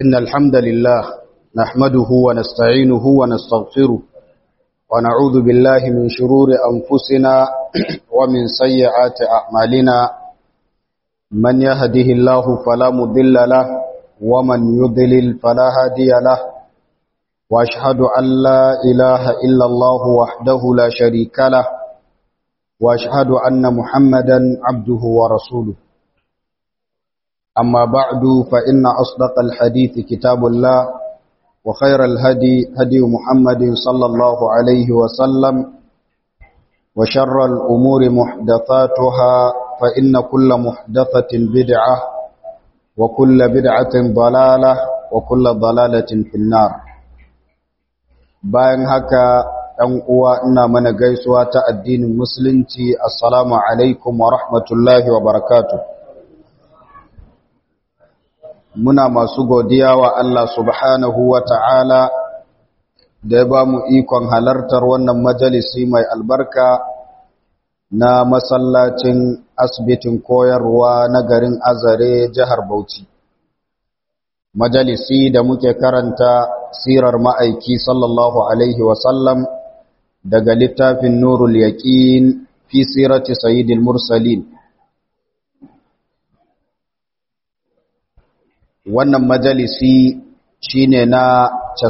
إن الحمد لله نحمده ونستعينه ونستغفره ونعوذ بالله من شرور أنفسنا ومن سيئات أعمالنا من يهده الله فلا مضل له ومن يضلل فلا هادي له وأشهد أن لا إله إلا الله وحده لا شريك له وأشهد أن محمدا عبده ورسوله أما بعد فإن أصدق الحديث كتاب الله وخير الهدي هدي محمد صلى الله عليه وسلم وشر الأمور محدثاتها فإن كل محدثة بدعة وكل بدعة ضلالة وكل ضلالة في النار bayan haka ɗan uwa ina mana gaisuwa ta addinin musulunci assalamu alaikum wa rahmatullahi wa barakatuh muna masu godiya wa Allah subhanahu wa ta'ala da ya ba mu ikon halartar wannan majalisi mai albarka na masallacin asibitin koyarwa na garin azare jihar Bauchi. Majalisi da muke karanta sirar ma'aiki sallallahu Alaihi wasallam daga littafin Nurul Yaƙin fi sirati Sayyidil Mursalin. wannan majalisi shine na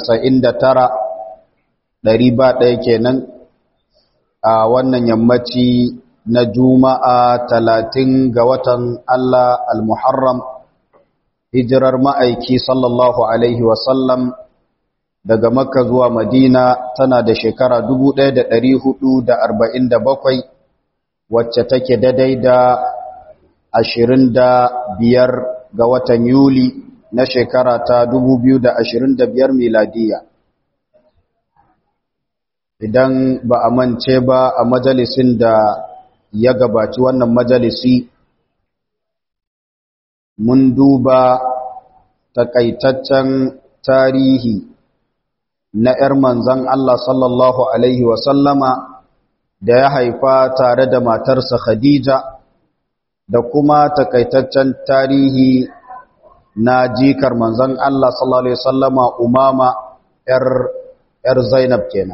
99 ɗari ba ɗaya kenan a wannan yammaci na juma'a talatin ga watan Allah al-Muharram hijirar ma'aiki sallallahu Alaihi wasallam daga makka zuwa madina tana da shekara 1447 wacce take daidai da 25 ga watan Yuli na shekara ta 2025 miladiya. Idan ba a mance ba a majalisin da ya gabaci wannan majalisi, mun duba takaitaccen tarihi na ‘yar manzan Allah sallallahu Alaihi wasallama da ya haifa tare da matarsa Khadija da kuma takaitaccen tarihi na jikar manzan Allah sallallahu Alaihi wasallama umama ‘yar Zainab kenan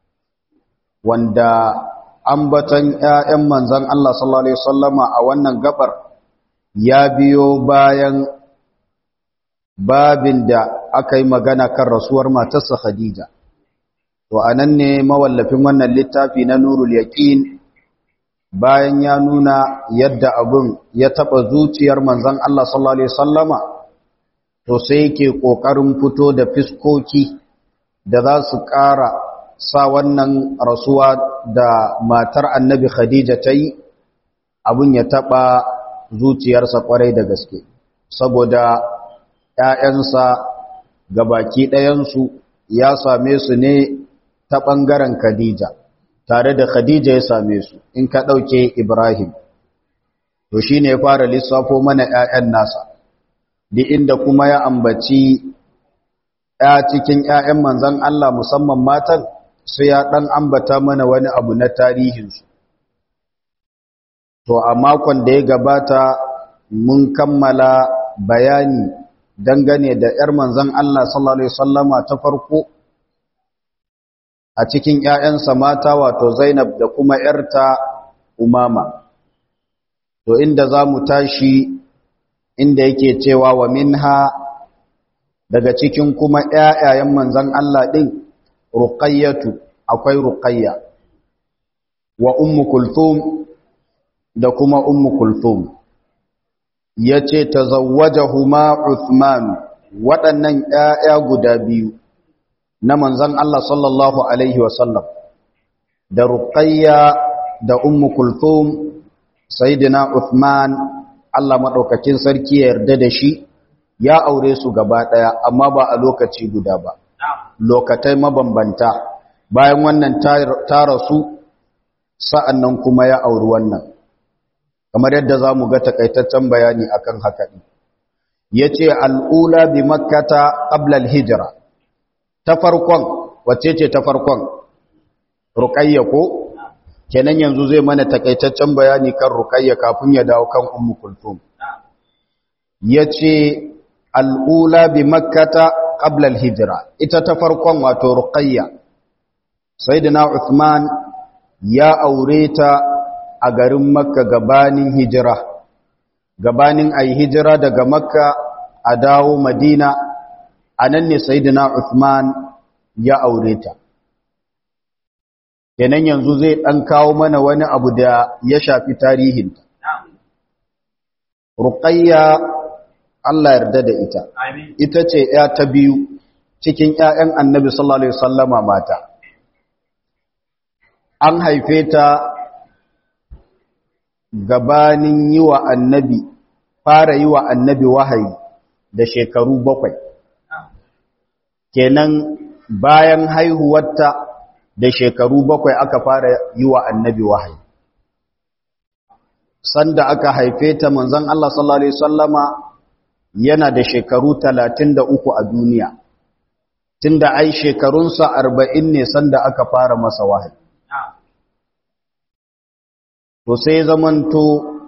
wanda ambatan ‘ya'yan manzan Allah sallallahu Alaihi wasallama a wannan gabar ya biyo bayan babin da aka yi magana kan rasuwar matarsa Khadija to anan ne mawallafin wannan littafi na Nurul Yaqin bayan ya nuna yadda abun ya taba zuciyar manzan Allah sallallahu Alaihi wasallama to sai yake ƙoƙarin fito da fiskoki da za su ƙara sa wannan rasuwa da matar annabi Khadija ta yi abin ya taɓa zuciyarsa ƙwarai da gaske saboda ‘ya'yansa ga baki ɗayansu ya same su ne ta ɓangaren Khadija tare da Khadija ya same su in ka ɗauke Ibrahim to shi ne ya fara lissafo mana ‘ya'yan nasa di inda kuma ya ambaci ya cikin ‘ya'yan manzan Allah musamman matan sai ya ɗan ambata mana wani abu na tarihinsu. To, a makon da ya gabata mun kammala bayani dangane da ‘yar manzan Allah sallallahu Alaihi Wasallama ta farko a cikin ‘ya'yansa mata wato Zainab da kuma ‘yarta Umama. To, inda za mu tashi inda yake cewa wa minha daga cikin kuma ƴaƴayen manzon Allah din ruqayyatu akwai ruqayya wa ummu kulthum da kuma ummu kulthum yace tazawwajahuma Uthman waɗannan ƴaƴa guda biyu na manzon Allah sallallahu alaihi wasallam da ruqayya da ummu kulthum sayyidina Uthman Allah maɗaukakin sarki ya yarda da shi ya aure su gaba ɗaya amma ba a lokaci guda ba lokatai mabambanta bayan wannan ta rasu sa'an nan kuma ya auri wannan kamar yadda za mu ga takaitaccen bayani akan haka ɗin ya ce al'ula bi makkata ƙablal hijira ta farkon wacce ce ta farkon ruƙayya ko kenan yanzu zai mana takaitaccen bayani kan ruqayya kafin ya dawo kan ummu kulthum yace al'ula bi makkata qabla al-hijra ita ta farkon wato ruqayya sayyidina Uthman ya aure ta a garin makka gabanin hijira gabanin ayi hijira daga makka a dawo madina anan ne sayyidina Uthman ya aure ta kenan yanzu zai dan kawo mana wani abu da ya shafi tarihinta ruqayya Allah yarda da ita ita ce ya ta biyu cikin ƴaƴan annabi sallallahu alaihi wasallama mata an haife ta gabanin yi wa annabi fara yi wa annabi wahayi da shekaru bakwai kenan bayan haihuwarta da shekaru bakwai aka fara yi wa annabi wahayi sanda aka haife ta manzon Allah sallallahu alaihi wasallama yana da shekaru 33 a duniya tunda ai shekarunsa 40 ne sanda aka fara masa wahayi to sai zamanto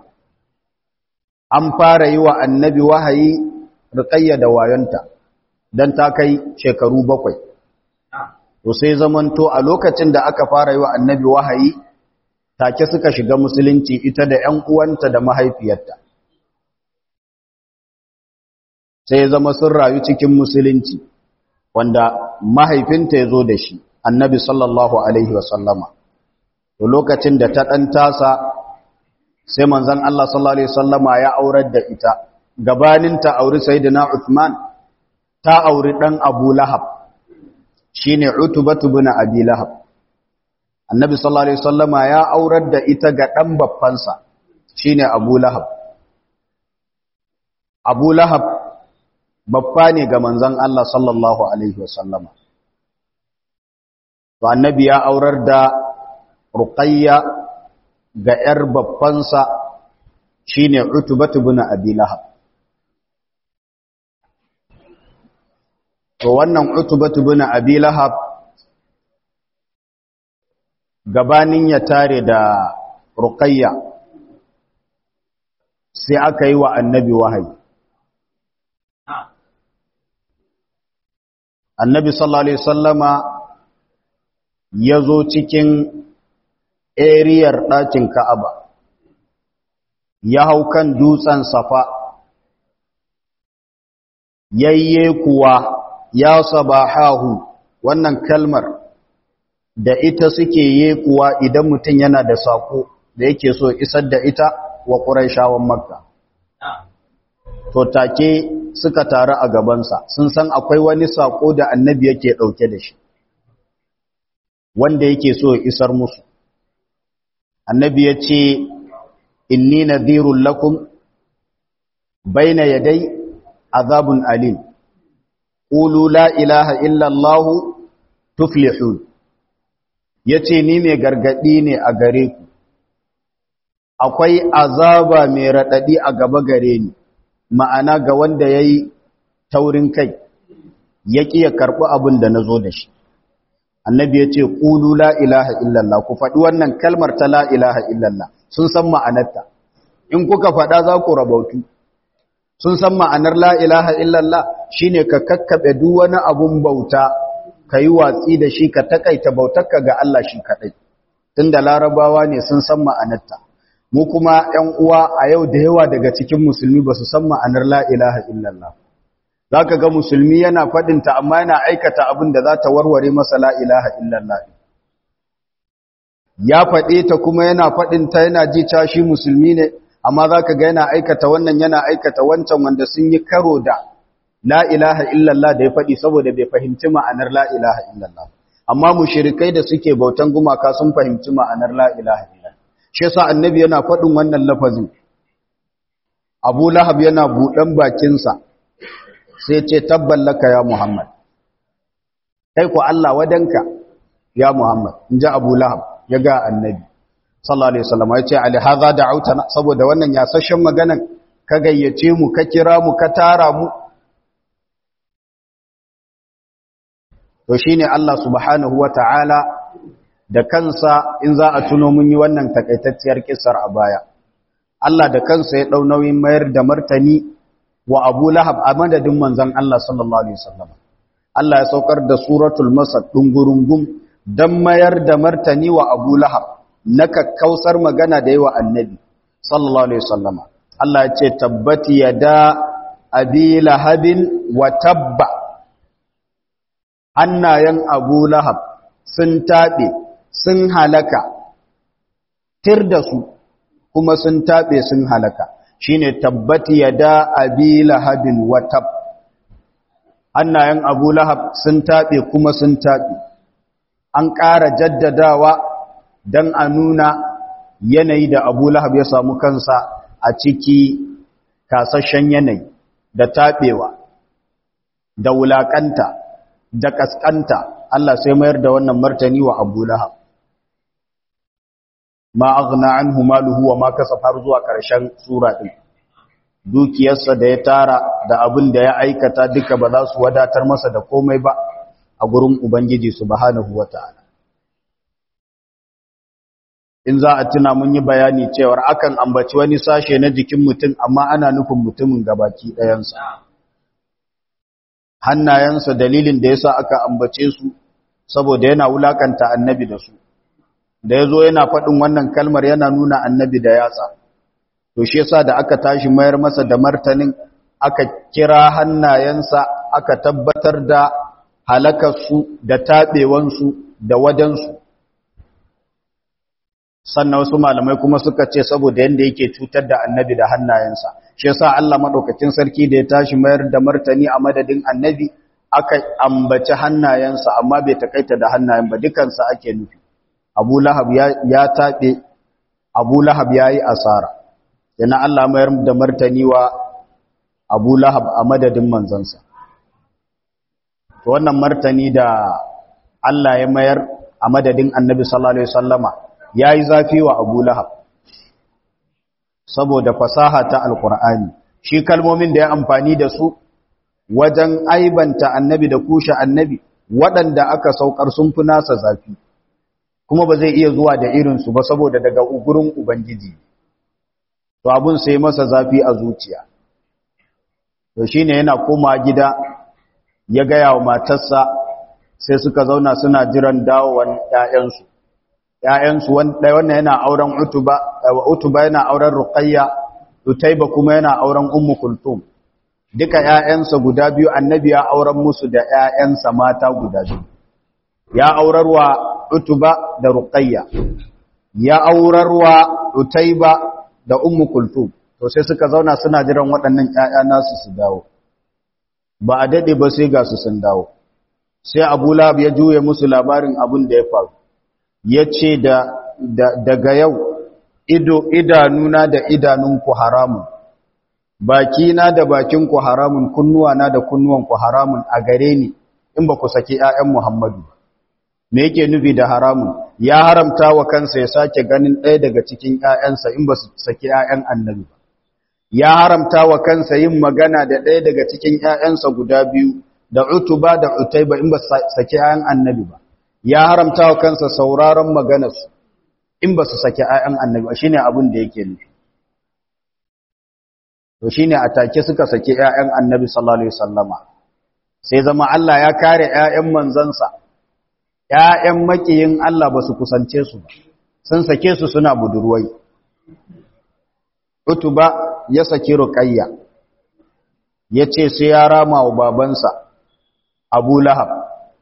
an fara yi wa annabi wahayi riƙayya da wayonta don ta kai shekaru bakwai to sai zamanto a lokacin da aka fara yi wa annabi wahayi take suka shiga musulunci ita da ‘yan uwanta da mahaifiyarta sai zama sun rayu cikin musulunci wanda mahaifinta ya zo da shi annabi sallallahu alaihi wasallama to lokacin da ta ɗan tasa sai manzan Allah sallallahu Alaihi wasallama ya aurar da ita gabanin ta auri Sayyidina Uthman ta auri ɗan Abu Lahab shi ne Utubatu bin Abi Lahab annabi sallallahu Alaihi wasallama ya aurar da ita ga ɗan babbansa shi ne Abu Lahab Abu Lahab babba ne ga manzan Allah sallallahu Alaihi wasallama to annabi ya aurar da ruqayya ga ‘yar babbansa shi ne utubatu bin abi lahab to wannan utubatu bin abi lahab gabanin ya tare da ruqayya sai aka yi wa annabi wahayi annabi sallallahu alaihi wasallama ya zo cikin eriyar ɗakin Ka'aba, ya hau kan dutsen safa, yayye kuwa ya sabahahu wannan kalmar da ita suke ye kuwa idan mutum yana da sako da yake so isar da ita wa ƙuraishawan makka. To take suka taru a gabansa, sun san akwai wani sako da annabi yake ɗauke da shi, wanda yake so isar musu. annabi ya ce inni nadhirun lakum baina yadai azabun alim qulu la ilaha illa allah tuflihun yace ni mai gargadi ne a gare ku akwai azaba mai radadi a gaba gare ni ma'ana ga wanda yayi taurin kai yaki ya karbi abin da nazo da shi annabi ya ce ƙulu la ilaha illallah ku faɗi wannan kalmar ta la ilaha illallah sun san ma'anarta in kuka faɗa za ku rabautu sun san ma'anar la ilaha illallah shine ka kakkaɓe duk wani abun bauta ka yi watsi da shi ka takaita bautarka ga Allah shi kaɗai tunda larabawa ne sun san ma'anarta mu kuma ‘yan uwa a yau da yawa daga cikin musulmi ba su san ma'anar la ilaha illallah za ka ga musulmi yana faɗinta amma yana aikata abin da za ta warware masa la'ilaha illallah ya faɗe ta kuma yana faɗinta yana ji cashi musulmi ne amma za ka ga yana aikata wannan yana aikata wancan wanda sun yi karo da la'ilaha illallah da ya faɗi saboda bai fahimci ma'anar la'ilaha illallah amma mushirikai da suke bautan gumaka sun fahimci ma'anar la'ilaha illallah shi yasa annabi yana faɗin wannan lafazin abu lahab yana buɗan bakinsa sai ce tabban laka ya Muhammad kai ku Allah wadanka ya Muhammad in ji Abu Lahab ya ga annabi sallallahu alaihi wasallam ya ce ali hadha da'autana saboda wannan yasashen maganan ka gayyace mu ka kira mu ka tara mu to shine Allah subhanahu wata'ala da kansa in za a tuno mun yi wannan takaitacciyar kissar a baya Allah da kansa ya dau nauyin mayar da martani wa Abu Lahab a madadin manzon Allah sallallahu alaihi wasallam Allah ya saukar da suratul masad dungurungum dan mayar da martani wa Abu Lahab na kakkausar magana da yawa annabi sallallahu alaihi wasallam Allah ya ce tabbati yada abi lahabin wa tabba annayan Abu Lahab sun tabe sun halaka tir da su kuma sun tabe sun halaka shine tabbati yada abi lahabin wa tab annayan Abu Lahab sun tabe kuma sun tabe an ƙara jaddadawa don a nuna yanayi da abu lahab ya samu kansa a ciki kasashen yanayi da taɓewa da wulaƙanta da ƙasƙanta Allah sai mayar da wannan martani wa abu lahab ma aghna anhu maluhu wa ma kasaf har zuwa ƙarshen sura ɗin dukiyarsa da ya tara da abin da ya aikata duka ba za su wadatar masa da komai ba a gurin ubangiji subhanahu wata'ala in za a tuna mun yi bayani cewar akan ambaci wani sashe na jikin mutum amma ana nufin mutumin gabaki ɗayansa hannayensa dalilin da yasa aka ambace su saboda yana wulakanta annabi da su da ya zo yana faɗin wannan kalmar yana nuna annabi da yatsa to shi yasa da aka tashi mayar masa da martanin aka kira hannayensa aka tabbatar da halakarsu da taɓewansu da wajensu sannan wasu malamai kuma suka ce saboda yanda yake cutar da annabi da hannayensa shi yasa Allah madaukakin sarki da ya tashi mayar da martani a madadin annabi aka ambaci hannayensa amma bai takaita da hannayen ba dukansa ake nufi Abu Lahab ya, ya tabe Abu Lahab yayi asara yana Allah mayar da martani wa Abu Lahab a madadin manzansa to wannan martani da Allah ya mayar a madadin annabi sallallahu alaihi wasallama ya yi zafi wa abu lahab saboda fasaha ta alkur'ani shi kalmomin da ya amfani da su wajen aibanta annabi da kushe annabi waɗanda aka saukar sun fi nasa zafi kuma ba zai iya zuwa da irinsu ba saboda daga gurin ubangiji to abun sai masa zafi a zuciya to shine yana koma gida ya gaya wa matarsa sai suka zauna suna jiran dawowan 'ya'yansu ‘ya'yansu wannan yana auren utuba, utuba yana auren ruqayya, utaiba kuma yana auren ummu kultum. Duka ‘ya'yansa guda biyu annabi ya auren musu da ‘ya'yansa mata guda biyu. Ya aurarwa utuba da ruqayya, ya aurarwa utaiba da ummu kultum. To sai suka zauna suna jiran waɗannan ‘ya'ya nasu su dawo. Ba a daɗe ba sai ga su sun dawo. Sai Abu Lahab ya juye musu labarin abin da ya faru. ya ce daga yau ido idanuna da idanunku haramun bakina da bakinku haramun kunnuwana da kunnuwanku haramun a gare ni in ba ku saki 'ya'yan Muhammadu me yake nufi da haramun ya haramta wa kansa ya sake ganin ɗaya daga cikin 'ya'yansa in ba su saki 'ya'yan annabi ba ya haramta wa kansa yin magana da ɗaya daga cikin 'ya'yansa guda biyu da utuba da utaiba in ba su saki 'ya'yan annabi ba ya haramta wa kansa sauraron maganarsu in ba su saki ayan annabi shi ne abin da yake nufi to shi ne a take suka saki ayan annabi sallallahu alaihi wasallama sai zama Allah ya kare ayan manzansa ayan makiyin Allah ba su kusance su ba sun sake su suna budurwai utuba ya saki ruqayya yace sai ya rama wa babansa Abu Lahab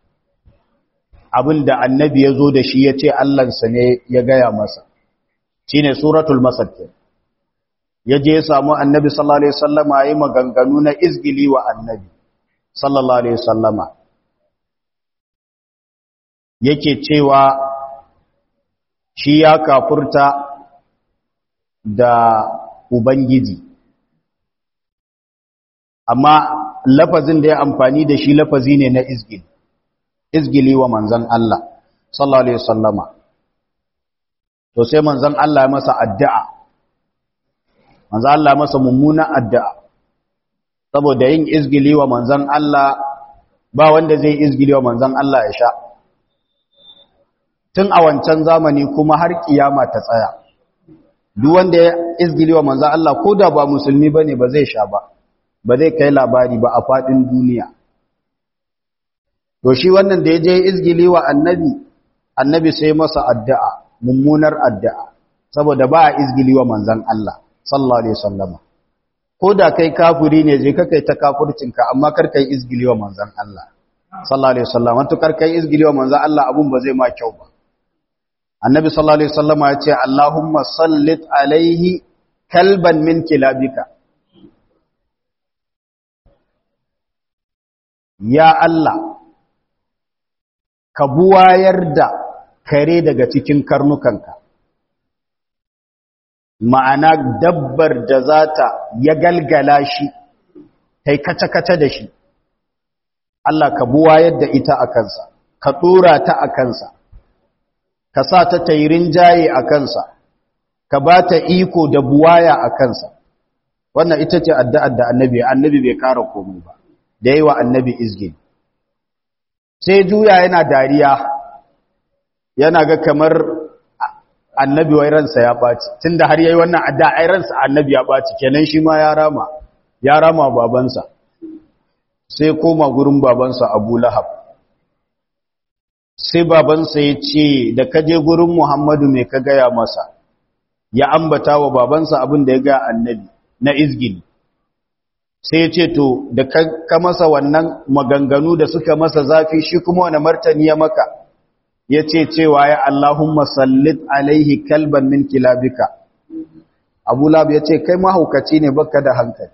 abin da annabi ya zo da shi ya ce Allahnsa ne ya gaya masa shi ne suratul masad ya je ya samu annabi sallallahu Alaihi wasallama ya yi maganganu na izgili wa annabi sallallahu Alaihi wasallama yake cewa shi ya kafurta da Ubangiji amma lafazin da ya amfani da shi lafazi ne na izgili izgili wa manzan Allah sallallahu alaihi wasallama to sai manzan Allah ya masa addu'a manzan Allah ya masa mummuna addu'a saboda yin izgili wa manzan Allah ba wanda zai izgili wa manzan Allah ya sha tun a wancan zamani kuma har kiyama ta tsaya duk wanda ya izgili wa manzan Allah ko da ba musulmi bane ba zai sha ba ba zai kai labari ba a faɗin duniya to shi wannan da ya je izgili wa annabi annabi sai masa addu'a mummunar addu'a saboda ba a izgili wa manzan Allah sallallahu alaihi wasallama ko da kai kafiri ne je kai ta kafircinka amma kar kai izgili wa manzan Allah sallallahu alaihi wasallama to kar kai izgili wa manzan Allah abun ba zai ma kyau ba annabi sallallahu alaihi wasallama ya ce Allahumma sallit alaihi kalban min kilabika ya Allah ka buwayar da kare daga cikin karnukanka ma'ana dabbar da za ta ya galgala shi ta yi kaca-kaca da shi Allah ka buwayar da ita a kansa ka ɗora ta a kansa ka sa ta tairin jaye a kansa ka ba ta iko da buwaya a kansa wannan ita ce addu'ar da annabi annabi bai kara komai ba da yi wa annabi izgin sai juya yana dariya yana ga kamar annabi wai ransa ya ɓaci tun da har yayi wannan adda ai ransa annabi ya ɓaci kenan shi ma ya rama ya rama babansa sai koma gurin babansa abu lahab sai babansa ya ce da kaje gurin muhammadu mai ka gaya masa ya ambata wa babansa abin da ya ga annabi na izgini sai ya ce to da ka masa wannan maganganu da suka masa zafi shi kuma wani martani ya maka ya ce cewa ya Allahumma sallit alaihi kalban min kilabika abu lab ya ce kai mahaukaci ne baka da hankali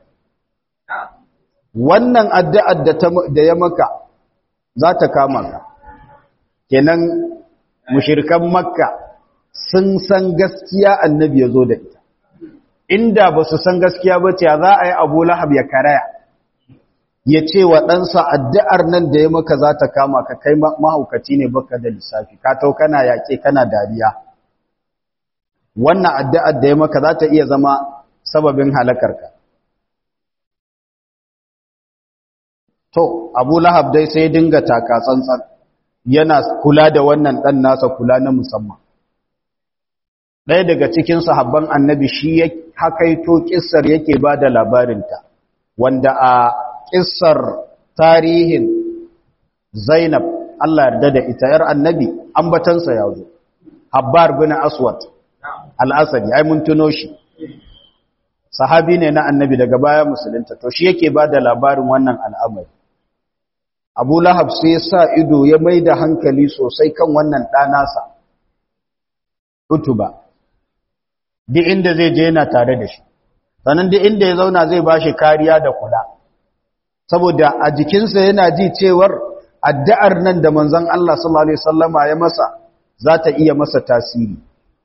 wannan addu'ar da ya maka za ta kama ka kenan mushirkan makka sun san gaskiya annabi ya zo da ita inda ba su san gaskiya ba ce za a yi abu lahab ya karaya ya ce wa ɗansa addu'ar nan da ya maka za ta kama ka kai mahaukaci ne baka da lissafi ka tau kana yaƙe kana dariya wannan addu'ar da ya maka za ta iya zama sababin halakarka to abu lahab dai sai dinga taka tsantsan yana kula da wannan ɗan nasa kula na musamman ɗaya daga cikin sahabban annabi shi ya hakaito ƙissar yake ba da labarinta wanda a ƙissar tarihin zainab Allah yarda da ita ‘yar annabi ambatansa ya zo habbar bin aswad al'asari ai mun tuno shi sahabi ne na annabi daga baya musulunta to shi yake ba da labarin wannan al'amari abu lahab sai sa ido ya mai da hankali sosai kan wannan ɗanasa utuba duk inda zai je yana tare da shi sannan duk inda ya zauna zai ba shi kariya da kula saboda a jikinsa yana ji cewar addu'ar nan da manzon Allah sallallahu alaihi wasallama ya masa za ta iya masa tasiri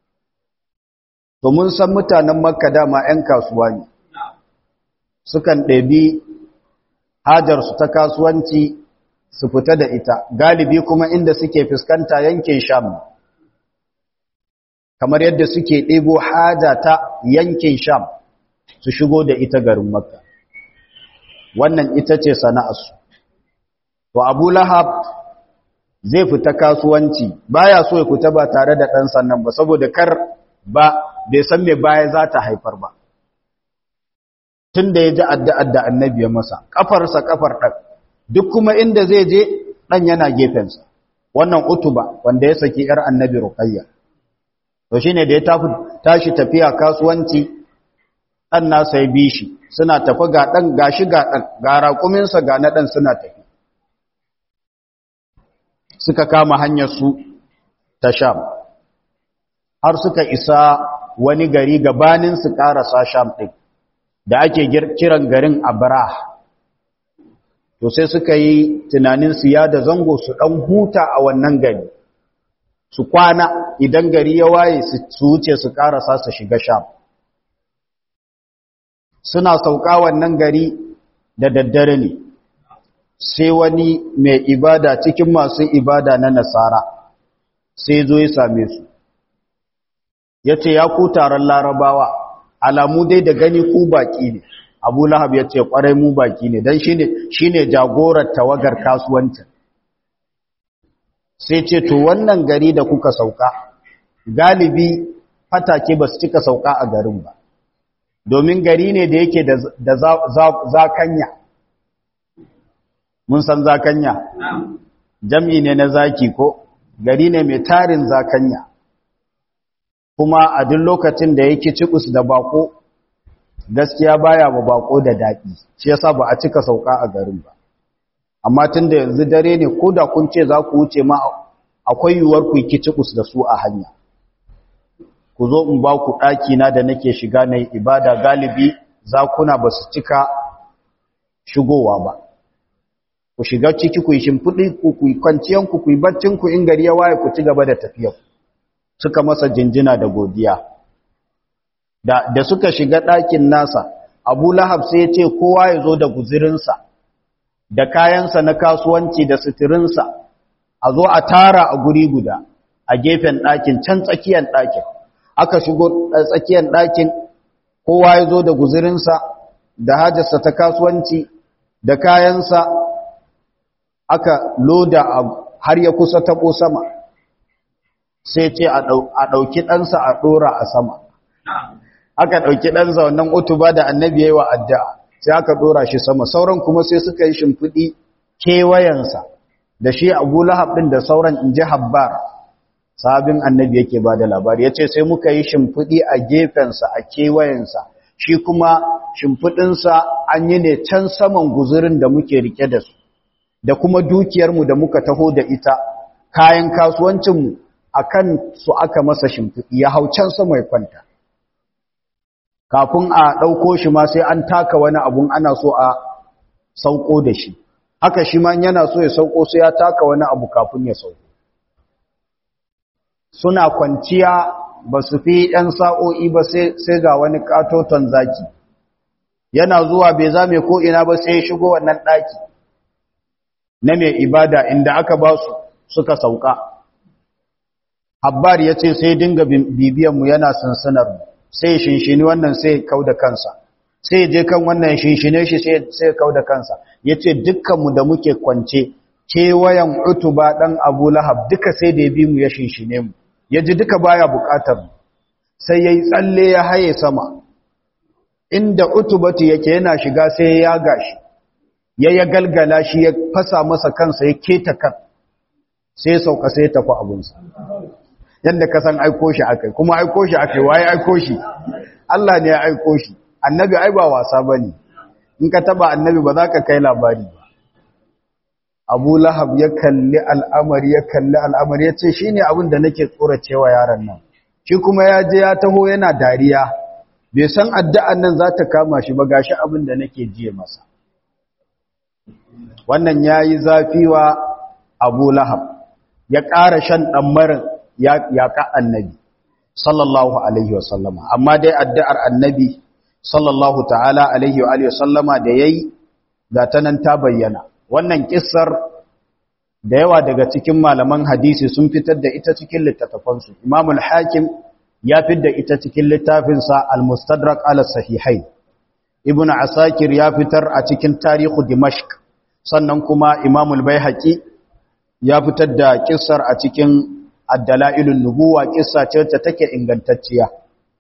to mun san mutanen makka dama 'yan kasuwa ne sukan ɗabi hajarsu ta kasuwanci su fita da ita galibi kuma inda suke fuskanta yankin sham kamar yadda suke ɗebo haja ta yankin sham su shigo da ita garin makka wannan ita ce sana'arsu to abu lahab zai fita kasuwanci baya so ya fita ba tare da ɗan sannan ba saboda kar ba bai san me baya za ta haifar ba tun da ya ji addu'ar da annabi ya masa ƙafarsa ƙafar ɗan duk kuma inda zai je ɗan yana gefensa wannan utuba wanda ya saki ‘yar annabi ruƙayya to shi ne da ya tashi tafiya kasuwanci ɗan nasa ya bi shi suna tafi ga ɗan ga shi ga ɗan ga raƙuminsa ga na ɗan suna tafi suka kama hanyar su ta sham har suka isa wani gari gabanin su ƙarasa sham ɗin da ake kiran garin abrah to sai suka yi tunanin su ya da zango su ɗan huta a wannan gari su kwana idan gari ya waye su wuce su ƙarasa su shiga sham suna sauka wannan gari da daddare ne sai wani mai ibada cikin masu ibada na nasara sai zo ya same su ya ce ya ku taron larabawa alamu dai da gani ku baki ne abu lahab ya ce kwarai mu baki ne don shi ne jagorar tawagar kasuwancin sai ce to wannan gari da kuka sauka galibi fatake ba su cika sauka a garin ba domin gari ne da yake da zakanya mun san zakanya jam'i ne na zaki ko gari ne mai tarin zakanya kuma a duk lokacin da yake cikus da bako gaskiya baya ba bako da daɗi shi yasa ba a cika sauka a garin ba amma tun da yanzu dare ne ko da kun ce za ku wuce ma akwai yiwuwar ku yi cikus da su a hanya ku zo in ba ku ɗaki na da nake shiga na ibada galibi zakuna ba su cika shigowa ba ku shiga ciki ku yi shimfiɗi ku ku yi kwanciyanku ku yi baccinku in gari ya waye ku ci gaba da tafiyar suka masa jinjina da godiya da, da suka shiga ɗakin nasa abu lahab sai ya ce kowa ya zo da guzirinsa da kayansa na kasuwanci da suturinsa a zo a tara a guri guda a gefen ɗakin can tsakiyar ɗakin aka shigo tsakiyar ɗakin kowa ya zo da guzirinsa da hajarsa ta kasuwanci da kayansa aka loda har ya kusa taɓo sama sai ce a ɗauki ɗansa a ɗora a sama aka ɗauki ɗansa wannan utuba da annabi ya yi wa addu'a sai aka ɗora shi sama sauran kuma sai suka yi shimfiɗi kewayensa da shi abu lahab ɗin da sauran in ji habbar sabin annabi yake ba da labari ya ce sai muka yi shimfiɗi a gefensa a kewayensa shi kuma shimfiɗinsa an yi ne can saman guzurin da muke rike da su da kuma dukiyarmu da muka taho da ita kayan kasuwancinmu a kan su aka masa shimfiɗi ya hau can sama ya kwanta kafin a ɗauko shi ma sai an taka wani abun ana so a sauko da shi haka shi ma yana so ya sauko sai ya taka wani abu kafin ya sauko suna kwanciya ba su fi ‘yan sa'o'i ba sai ga wani ƙatoton zaki yana zuwa bai zame ko ina ba sai ya shigo wannan ɗaki na mai ibada inda aka ba su suka sauka habbar ya ce sai dinga bibiyanmu yana sansanar sai shinshini wannan sai kau da kansa sai je kan wannan shinshine shi sai kau da kansa ya ce dukkanmu da muke kwance kewayen utuba ɗan abu lahab duka sai da ya bi mu ya shinshine mu ya ji duka baya buƙatar sai ya yi tsalle ya haye sama inda utubatu yake yana shiga sai ya gashi ya ya galgala shi ya fasa masa kansa ya keta kan sai ya sauka sai ya tafi abinsa yadda ka san aiko shi akai kuma aiko shi akai waye aiko shi Allah ne ya aiko shi annabi ai ba wasa bane in ka taba annabi ba za ka kai labari ba Abu Lahab ya kalli al'amari ya kalli al'amari ya ce shine abin da nake tsoracewa yaron nan shi kuma ya je ya taho yana dariya bai san addu'an nan za ta kama shi ba gashi abin da nake jiye masa wannan ya yi zafi wa abu lahab ya ƙara shan ɗammarin yaƙa annabi sallallahu alaihi wasallama amma dai addu'ar annabi sallallahu ta'ala alaihi wa sallama da ya yi ga ta nan ta bayyana wannan ƙisar da yawa daga cikin malaman hadisi sun fitar da ita cikin littattafansu imamul hakim ya fitar da ita cikin littafinsa al-mustadrak ala sahihai ibn asakir ya fitar a cikin tarihu dimashq sannan kuma imamul baihaqi ya fitar da kissar a cikin ad-dalailun nubuwa kissa ce ta take ingantacciya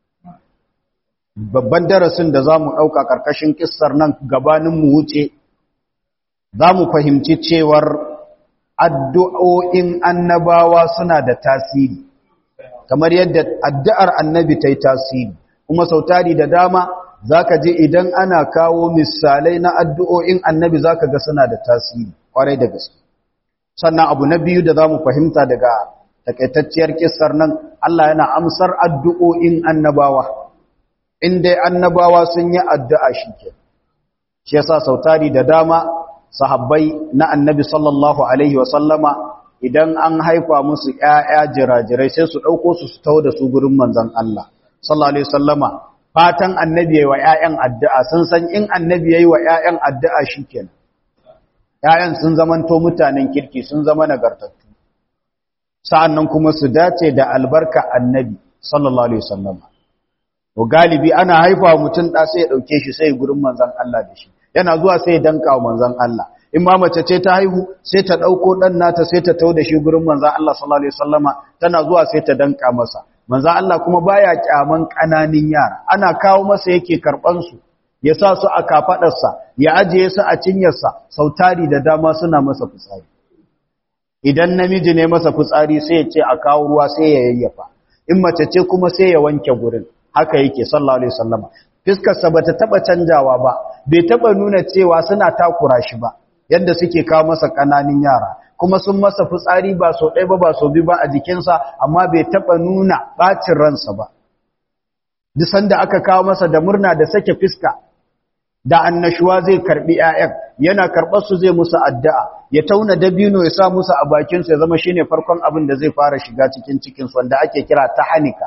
babban darasin da zamu dauka karkashin kissar nan gabanin mu wuce zamu fahimci cewar addu'o'in annabawa suna da tasiri kamar yadda addu'ar annabi ta yi tasiri kuma sautari da dama za ka je idan ana kawo misalai na addu'o'in annabi za ka ga suna da tasiri ƙwarai da gaske sannan abu na biyu da za mu fahimta daga takaitacciyar kisar nan Allah yana amsar addu'o'in annabawa in dai annabawa sun yi addu'a shi ke shi yasa sautari da dama sahabbai na annabi sallallahu alaihi wasallama idan an haifa musu ‘ya'ya jirajirai sai su ɗauko su su tau da su gurin manzan Allah sallallahu alaihi wasallama fatan annabi ya yi wa ‘ya'yan addu'a sun san in annabi ya yi wa ‘ya'yan addu'a shi kenan ‘ya'yan sun zamanto mutanen kirki sun zama nagartattu sa'an nan kuma su dace da albarka annabi sallallahu alaihi wasallama to galibi ana haifa mutum ɗa sai ya ɗauke shi sai gurin manzan Allah da shi yana zuwa sai ya danka wa manzan Allah in ma mace ce ta haihu sai ta ɗauko ɗan nata sai ta tau da shi gurin manzan Allah sallallahu alaihi wasallama tana zuwa sai ta danka masa manzo Allah kuma baya kyaman kananin yara ana kawo masa yake karban su ya sa su a kafadarsa ya ajiye su a cinyarsa sautari da dama suna masa fitsari idan namiji ne masa fitsari sai ya ce a kawo ruwa sai ya yayyafa in mace ce kuma sai ya wanke gurin haka yake sallallahu alaihi wasallama fiskarsa bata taba canjawa ba bai taba nuna cewa suna takura shi ba yadda suke kawo masa kananin yara kuma sun masa fitsari ba so ɗaya ba ba so biyu ba a jikinsa amma bai taba nuna bacin ransa ba duk sanda aka kawo masa da murna da sake fiska da annashuwa zai karbi ƴaƴan yana karɓar su zai musu addu'a ya tauna dabino ya sa musu a bakin su ya zama shine farkon abin da zai fara shiga cikin cikin su wanda ake kira tahanika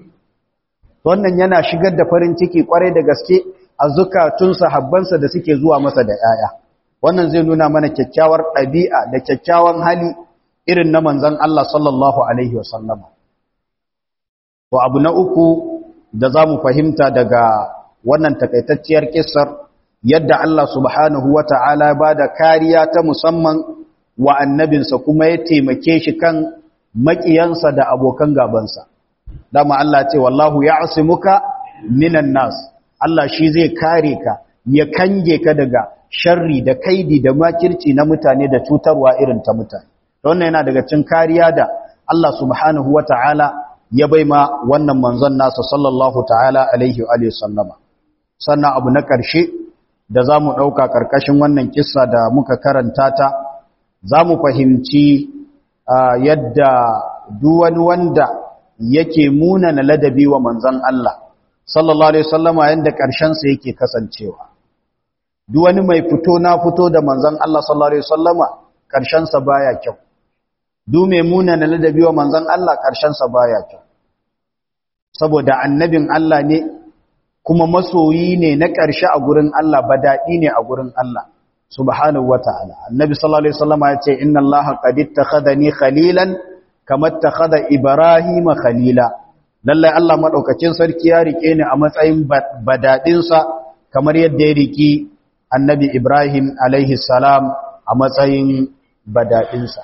wannan yana shigar da farin ciki kwarai da gaske a zukatun sahabbansa da suke zuwa masa da ƴaƴa wannan zai nuna mana kyakkyawar ɗabi'a da kyakkyawan hali irin na manzon Allah sallallahu alaihi wasallama to abu na uku da zamu fahimta daga wannan takaitacciyar kissar yadda Allah subhanahu wata'ala ba da kariya ta musamman wa annabinsa kuma ya taimake shi kan makiyansa da abokan gabansa dama Allah ce wallahu ya'simuka minan nas Allah shi zai kare ka ya kange ka daga sharri da kaidi da makirci na mutane da cutarwa irin ta mutane wannan yana daga cikin kariya da Allah subhanahu wata'ala ya baima wannan manzon nasa sallallahu ta'ala alaihi wa sallama sannan abu na ƙarshe da za mu ɗauka ƙarƙashin wannan kissa da muka karanta ta za mu fahimci yadda duwani wanda yake munana ladabi wa manzan Allah sallallahu Alaihi wasallama yadda ƙarshensa yake kasancewa duwani mai fito na fito da manzan Allah sallallahu Alaihi wasallama ƙarshensa baya kyau du mai munana ladabi wa manzan Allah ƙarshensa baya kyau saboda annabin Allah ne kuma masoyi ne na ƙarshe a gurin Allah ba daɗi ne a gurin Allah subhanahu wata'ala annabi sallallahu alaihi wasallam ya ce inna allaha qad ittakhadhani khalilan kama ittakhadha ibrahima khalila lalle Allah madaukakin sarki ya rike ni a matsayin badadin sa kamar yadda ya riki annabi ibrahim alaihi salam a matsayin badadin sa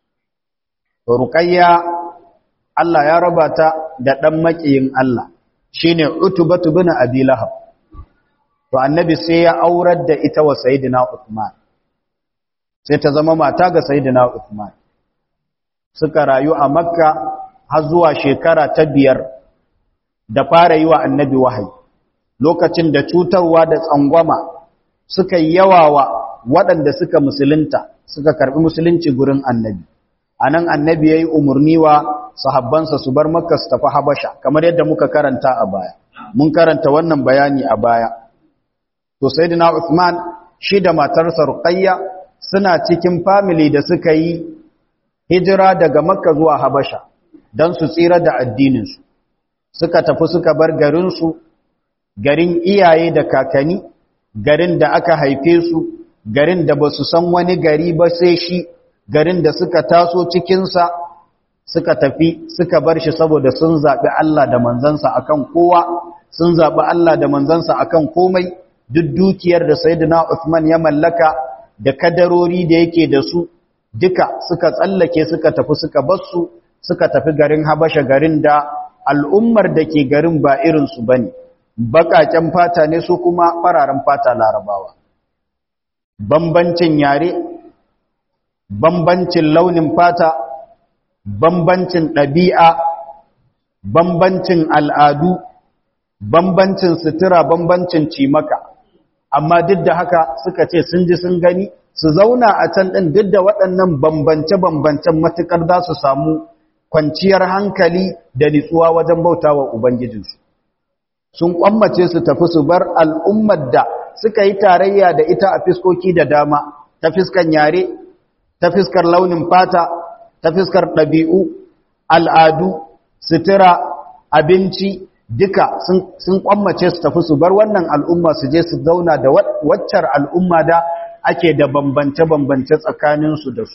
to ruqayya Allah ya raba ta da dan makiyin Allah shine utubatu bin abi lahab to annabi sai ya aurar da ita wa sayyidina Uthman sai ta zama mata ga sayyidina Uthman suka rayu a Makka har zuwa shekara ta biyar da fara yi wa annabi wahayi lokacin da cutarwa da tsangwama suka yi yawawa waɗanda suka musulunta suka karɓi musulunci gurin annabi anan annabi yayi umarni wa sahabbansa su bar Makka su tafi Habasha kamar yadda muka karanta a baya mun karanta wannan bayani a baya to sayyidina Uthman shi da matarsa Ruqayya suna cikin family da suka yi hijira daga Makka zuwa Habasha dan su tsira da addinin su suka tafi suka bar garin su garin iyaye da kakani garin da aka haife su garin da basu san wani gari ba sai shi garin da suka taso cikin sa suka tafi suka bar shi saboda sun zabi Allah da manzansa akan kowa sun zabi Allah da manzansa akan komai duk dukiyar da Sayyidina Uthman ya mallaka da kadarori da yake da su duka suka tsallake suka tafi suka basu suka tafi garin Habasha garin da al'ummar da ke garin ba irin su bane bakaken fata ne su kuma fararen fata larabawa bambancin yare bambancin launin fata bambancin ɗabi'a bambancin al'adu bambancin sutura bambancin cimaka amma duk da haka suka ce sun ji sun gani su zauna a can ɗin duk da waɗannan bambance-bambancen matuƙar za su samu kwanciyar hankali da nitsuwa wajen bauta wa Ubangijinsu. Sun ƙwammace su tafi su bar al'ummar da suka yi tarayya da ita a fiskoki da dama, ta fiskan yare, ta fiskar launin fata, ta fiskar ɗabi'u, al'adu, sutura, abinci, duka sun kwammace su tafi su bar wannan al'umma su je su zauna da waccar al'umma da ake da bambance-bambance tsakaninsu da su.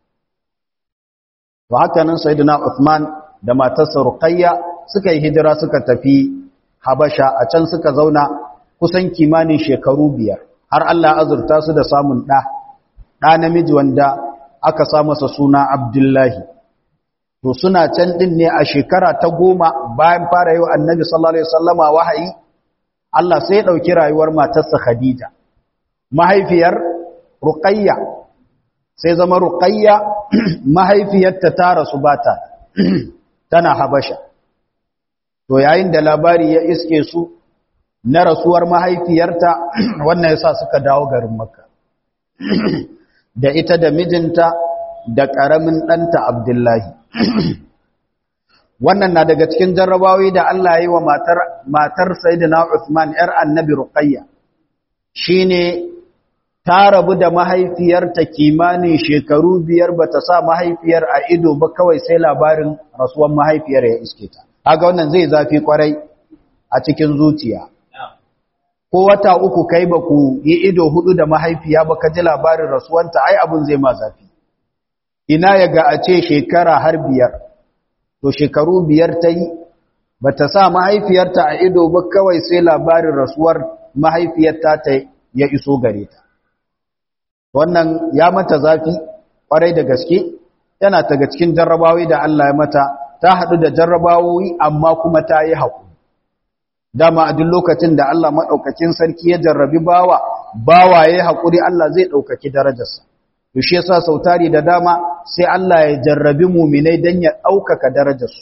Ba haka nan Sayyidina Uthman da matarsa Ruqayya suka yi hijira suka tafi Habasha a can suka zauna kusan kimanin shekaru biyar har Allah azurta su da samun ɗa, ɗa namiji wanda aka sa masa suna Abdullahi. to suna can din ne a shekara ta goma bayan fara yi wa annabi sallallahu alaihi wasallama wahayi Allah sai ya ɗauki rayuwar matarsa Khadija mahaifiyar Ruqayya sai zama Ruqayya mahaifiyarta ta rasu bata tana Habasha to yayin da labari ya iske su na rasuwar mahaifiyarta wannan yasa suka dawo garin Makka da ita da mijinta da ƙaramin ɗanta Abdullahi wannan na daga cikin jarrabawi da Allah ya yi wa matar matar Sayyidina Uthman ‘yar annabi Ruqayya shine ta rabu da mahaifiyarta kimanin shekaru biyar ba ta sa mahaifiyar a ido ba kawai sai labarin rasuwan mahaifiyar ya iske ta. Haga wannan zai zafi kwarai a cikin zuciya. Ko wata uku kai ba ku yi ido hudu da mahaifiya ba ka ji labarin rasuwanta ai abin zai ma zafi. Ina ya ga a ce shekara har biyar, to shekaru biyar ta yi, ba ta sa mahaifiyarta a ido ba kawai sai labarin rasuwar mahaifiyarta ta ya iso gare ta. wannan ya mata zafi kwarai da gaske yana daga cikin jarrabawi da Allah ya mata ta haɗu da jarrabawoyi amma kuma ta yi haƙuri dama a duk lokacin da Allah maɗaukakin sarki ya jarrabi bawa bawa ya yi haƙuri Allah zai ɗaukaki darajarsa to shi yasa sautari da dama sai Allah ya jarrabi muminai don ya ɗaukaka darajarsu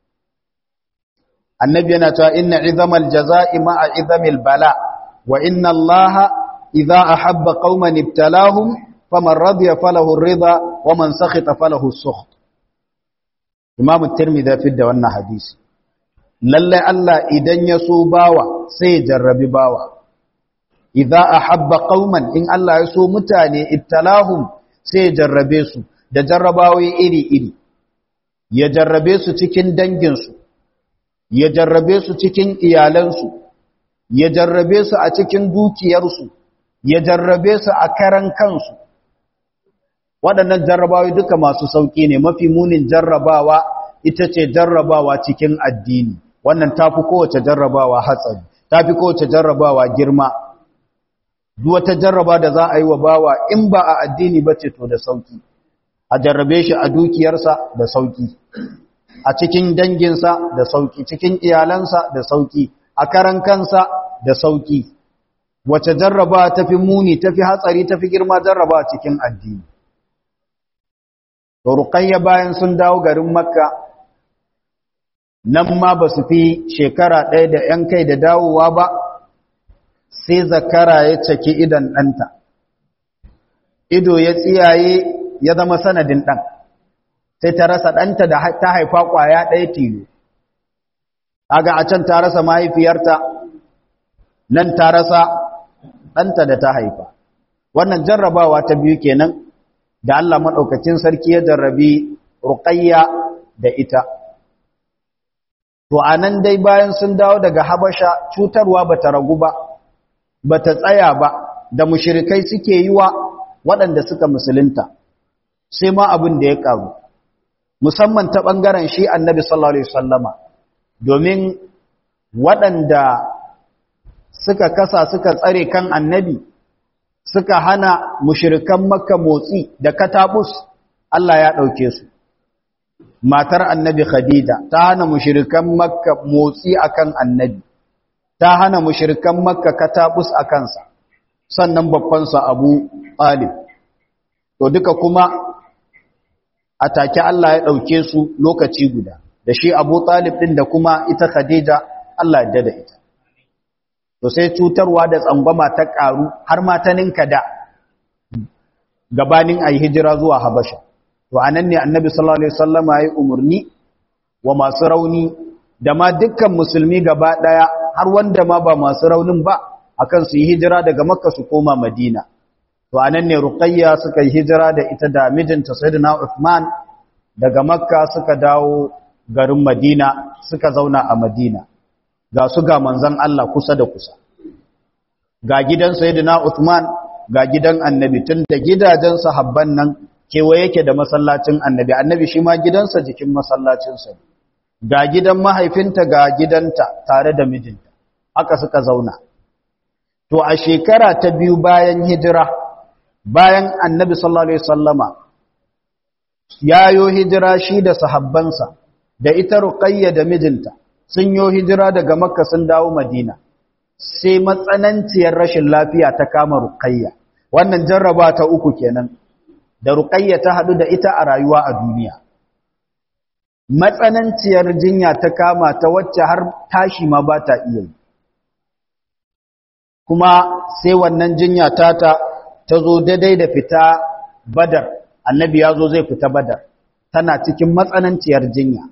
annabi yana cewa inna izamal jaza'i ma'a izamil bala wa inna allaha idza ahabba qauman ibtalahum faman radiya falahu ar-ridha wa man sakhita falahu as-sukht Imam at-Tirmidhi fi da wannan hadisi lalle Allah idan ya so bawa sai ya jarrabi bawa idza ahabba qauman in Allah ya so mutane ibtalahum sai ya jarrabe su da jarrabawoyi iri-iri ya jarrabe su cikin danginsu ya jarrabe su cikin iyalansu ya jarrabe su a cikin dukiyarsu ya jarrabe su a karan kansu waɗannan jarrabawa duka masu sauƙi ne mafi munin jarrabawa ita ce jarrabawa cikin addini wannan tafi kowace jarrabawa hatsari tafi kowace jarrabawa girma duk wata jarraba da za a yi wa bawa in ba a addini ba ce to da sauƙi a jarrabe shi a dukiyarsa da sauƙi a cikin danginsa da sauƙi cikin iyalansa da sauƙi a karan kansa da sauƙi wace jarraba tafi muni tafi hatsari tafi girma jarraba cikin addini to ruqayya bayan sun dawo garin makka nan ma ba su fi shekara ɗaya da ‘yan kai da dawowa ba sai zakara ya caki idan ɗanta ido ya tsiyaye ya zama sanadin ɗan sai ta rasa ɗanta da ta haifa ƙwaya ɗaya tilo aga a can ta rasa mahaifiyarta nan ta rasa ɗanta da ta haifa wannan jarrabawa ta biyu kenan da Allah maɗaukacin sarki ya jarrabi ruƙayya da ita to a nan dai bayan sun dawo daga habasha cutarwa ba ta ragu ba ba ta tsaya ba da mushirikai suke yi wa waɗanda suka musulunta sai ma abin da ya ƙaru musamman ta ɓangaren shi annabi sallallahu alaihi wasallama domin waɗanda suka kasa suka tsare kan annabi suka hana mushirikan makka motsi da katabus Allah ya ɗauke su matar annabi khadija ta hana mushirikan makka motsi akan annabi ta hana mushirikan makka katabus a kansa sannan babbansa abu talib to duka kuma a take Allah ya ɗauke su lokaci guda da shi abu talib ɗin da kuma ita khadija Allah ya da ita to sai cutarwa da tsangwama ta ƙaru har ma ta ninka da gabanin a yi hijira zuwa habasha to a nan ne annabi sallallahu alaihi wasallam ya yi umarni wa masu rauni da ma dukkan musulmi gaba ɗaya har wanda ma ba masu raunin ba akan su yi hijira daga makka su koma madina to a nan ne ruqayya suka yi hijira da ita da mijinta sayyidina uthman daga makka suka dawo garin madina suka zauna a madina ga su ga manzan Allah kusa da kusa ga gidan sayyidina Uthman ga gidan annabi tun da gidajen sahabban nan kewaye yake da masallacin annabi annabi shi ma gidansa jikin masallacinsa ga gidan mahaifinta ga gidanta tare da mijinta haka suka zauna to a shekara ta biyu bayan hijira bayan annabi sallallahu alaihi wasallama yayo hijira shi da sahabbansa da ita ruqayya da mijinta sun yo hijira daga makka sun dawo madina sai matsananciyar rashin lafiya ta kama ruqayya wannan jarraba ta uku kenan da ruqayya ta hadu da ita a rayuwa a duniya matsananciyar jinya ta kama ta wacce har tashi ma ba ta iya yi kuma sai wannan jinya tata ta zo daidai da fita badar annabi ya zo zai fita badar tana cikin matsananciyar jinya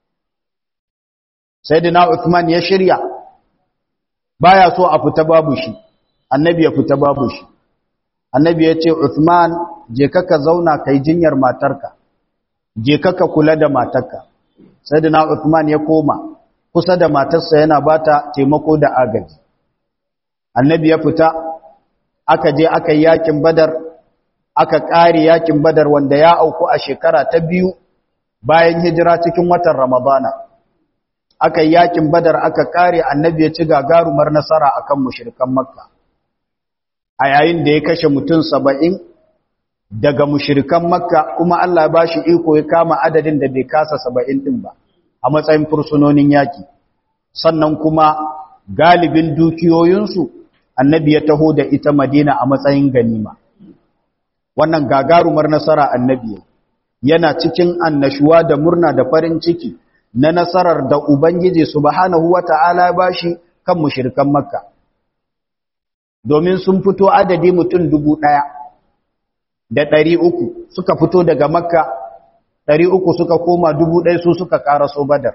sai dina Uthman ya shirya baya so a fita babu shi annabi ya fita babu shi annabi ya ce Uthman je ka ka zauna kai jinyar matarka je ka ka kula da matarka sai dina Uthman ya koma kusa da matarsa yana bata taimako da agaji annabi ya fita aka je aka yi yakin badar aka ƙare yakin badar wanda ya auku a shekara ta biyu bayan hijira cikin watan ramadana aka yi yakin badar aka ƙare annabi ya ci gagarumar nasara akan mushrikan makka a yayin da ya kashe mutum saba'in daga mushrikan makka kuma Allah ya bashi iko ya kama adadin da bai kasa saba'in din ba a matsayin fursunonin yaki sannan kuma galibin dukiyoyinsu annabi ya taho da ita madina a matsayin ganima wannan gagarumar nasara annabi yana cikin annashuwa da murna da farin ciki na nasarar da ubangiji subhanahu wata'ala ya bashi kan mushrikan makka domin sun fito adadi mutum dubu ɗaya da ɗari uku suka fito daga makka ɗari uku suka koma dubu ɗaya su suka ƙaraso badar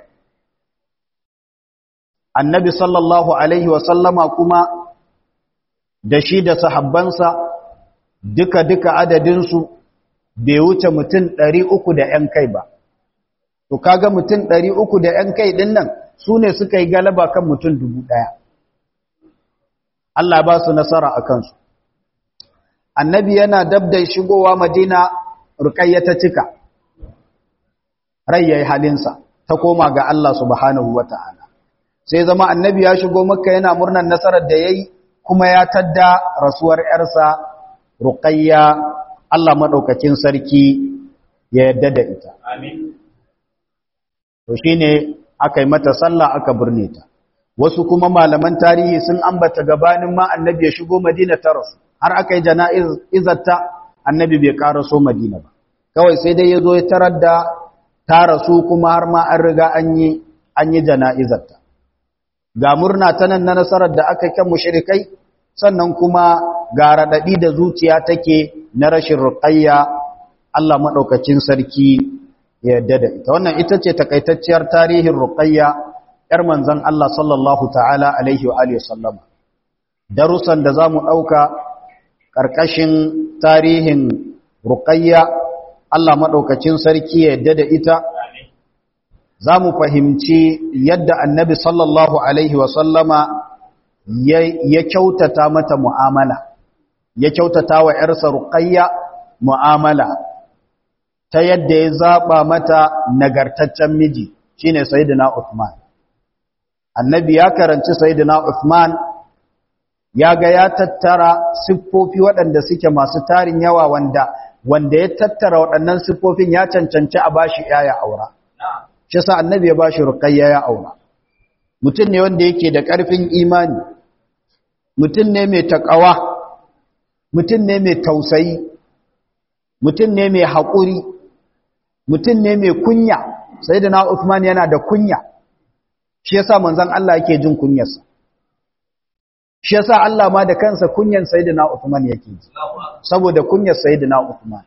annabi sallallahu alaihi wasallama kuma da shi da sahabbansa duka-duka adadinsu bai wuce mutum ɗari uku da ‘yan kai ba. To, kaga mutum ɗari uku da ‘yan kai ɗin nan su ne suka yi galaba kan mutum dubu ɗaya. Allah ba su nasara a kansu. Annabi yana dab da shigowa Madina rukayya ta cika, rai ya yi halinsa, ta koma ga Allah subhanahu wa ta'ala. Sai zama annabi ya shigo maka yana murnar nasarar da ya yi kuma ya tadda rasuwar ‘yarsa ruƙayya Allah maɗaukakin sarki ya yadda da ita. To shi ne aka yi mata sallah aka birne ta. Wasu kuma malaman tarihi sun ambata gabanin ma annabi ya shigo Madina ta rasu, har aka yi jana'izarta annabi bai ƙaraso Madina ba. Kawai sai dai ya zo ya tarar da ta rasu kuma har ma an riga an yi jana'izarta. ga murna ta nan na nasarar da aka kan mushrikai sannan kuma ga raɗaɗi da zuciya take na rashin ruqayya Allah madaukakin sarki ya yarda da ita wannan ita ce takaitacciyar tarihin ruqayya yar manzon Allah sallallahu ta'ala alaihi wa alihi wasallam darussan da zamu dauka karkashin tarihin ruqayya Allah madaukakin sarki ya yarda da ita za mu fahimci yadda annabi sallallahu Alaihi wasallama ya kyautata mata mu'amala, ya kyautata wa ‘yarsa ruƙayya mu'amala ta yadda ya zaɓa mata nagartaccen miji shi ne Sayyidina Uthman. Annabi ya karanci Sayyidina Uthman ya ga ya tattara siffofi waɗanda suke masu tarin yawa wanda wanda ya tattara waɗannan siffofin ya cancanci a bashi ‘ya'ya aura. shi sa annabi ya bashi ruqayya ya aura mutum ne wanda yake da ƙarfin imani mutum ne mai takawa mutum ne mai tausayi mutum ne mai haƙuri mutum ne mai kunya sayyidina Uthman yana da kunya shi yasa manzon Allah yake jin kunyarsa shi yasa Allah ma da kansa kunyan sayyidina Uthman yake ji saboda kunyar sayyidina Uthman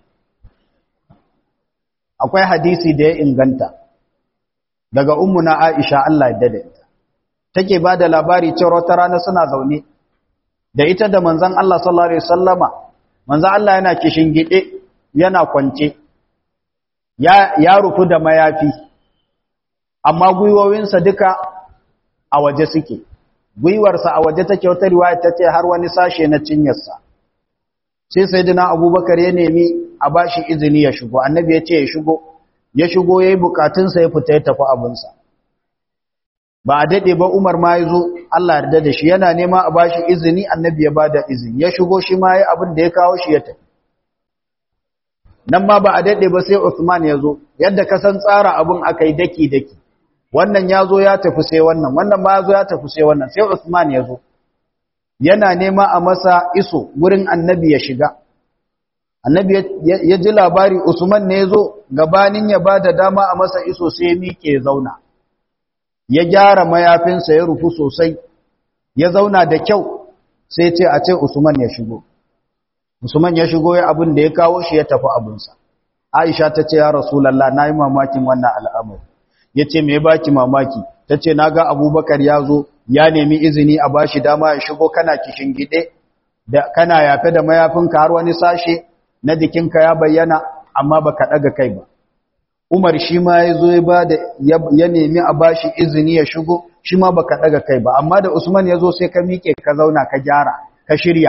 akwai hadisi da ya inganta daga ummuna Aisha Allah ya dade ta take bada labari cewa wata rana suna zaune da ita da manzon Allah sallallahu alaihi wasallama manzon Allah yana kishin gide yana kwance ya ya rufu da mayafi amma gwiwowinsa duka a waje suke gwiwarsa a waje take wata riwaya tace har wani sashe na cinyarsa sai sayyidina Abubakar ya nemi a bashi izini ya shigo annabi ya ce ya shigo ya shigo ya yi bukatunsa ya fita ya tafi abinsa ba a daɗe ba umar ma ya zo Allah yarda da shi yana nema a bashi izini annabi ya bada izini ya shigo shi ma ya abin da ya kawo shi ya tafi nan ma ba a daɗe ba sai Uthman ya zo yadda ka san tsara abun aka yi daki-daki wannan ya zo ya tafi sai wannan wannan ma ya zo ya tafi sai wannan sai Uthman ya zo yana nema a masa iso wurin annabi ya shiga annabi ya ji labari Usman ne ya zo gabanin ya ba da dama a masa iso sai ya miƙe ya zauna ya gyara mayafinsa ya rufu sosai ya zauna da kyau sai ce a ce Usman ya shigo Usman ya shigo ya abin da ya kawo shi ya tafi abinsa. Aisha ta ce ya Rasulallah na yi mamakin wannan al'amur. Ya ce me baki mamaki, ta ce na ga Abubakar ya zo ya nemi izini a bashi dama ya shigo kana kishin gide, da kana yafe da mayafinka har wani sashe na jikinka ya bayyana amma baka ɗaga kai ba. Umar shi ma ya zo ya nemi a bashi izini ya shigo, shi ma baka ɗaga kai ba, amma da Usman ya zo sai ka miƙe ka zauna ka gyara, ka shirya.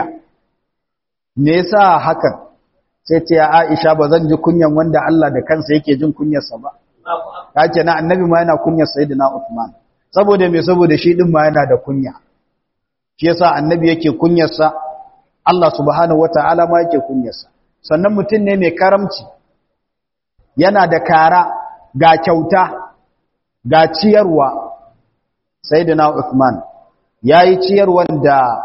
me yasa hakan sai ce Aisha ba zan ji kunyan wanda Allah da kansa yake jin kunyarsa ba kake na annabi ma yana kunyar sayyidina Uthman saboda me saboda shi din ma yana da kunya shi yasa annabi yake kunyarsa Allah subhanahu wataala ma yake kunyarsa sannan mutum ne mai karamci yana da kara ga kyauta ga ciyarwa sayyidina Uthman yayi ciyarwan da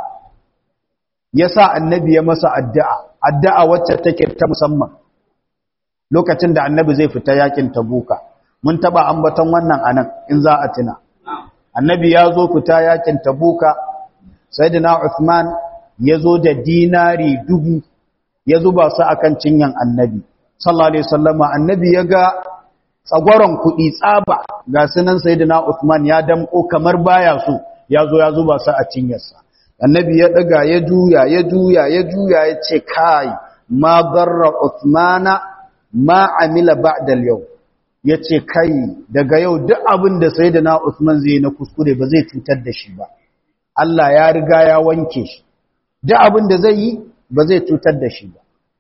ya sa annabi ya masa addu'a, addu'a wacce take ta musamman lokacin da annabi zai fita yakin tabuka. Mun taba ambaton wannan anan in za a tuna. Annabi ya zo fita yakin tabuka, sai Uthman ya zo da dinari dubu ya zuba su a kan cinyan annabi. Sallallahu Alaihi Wasallama, annabi ya ga tsagwaron kuɗi tsaba ga sunan sai Uthman ya damƙo kamar baya so, ya zo ya zuba su a cinyarsa. annabi ya daga ya juya ya juya ya juya ya ce kai ma darra Uthmana ma amila ba'da al-yawm yace kai daga yau duk abin da sayyidina Uthman zai na kuskure ba zai cutar da shi ba Allah ya riga ya wanke shi duk abin da zai yi ba zai cutar da shi ba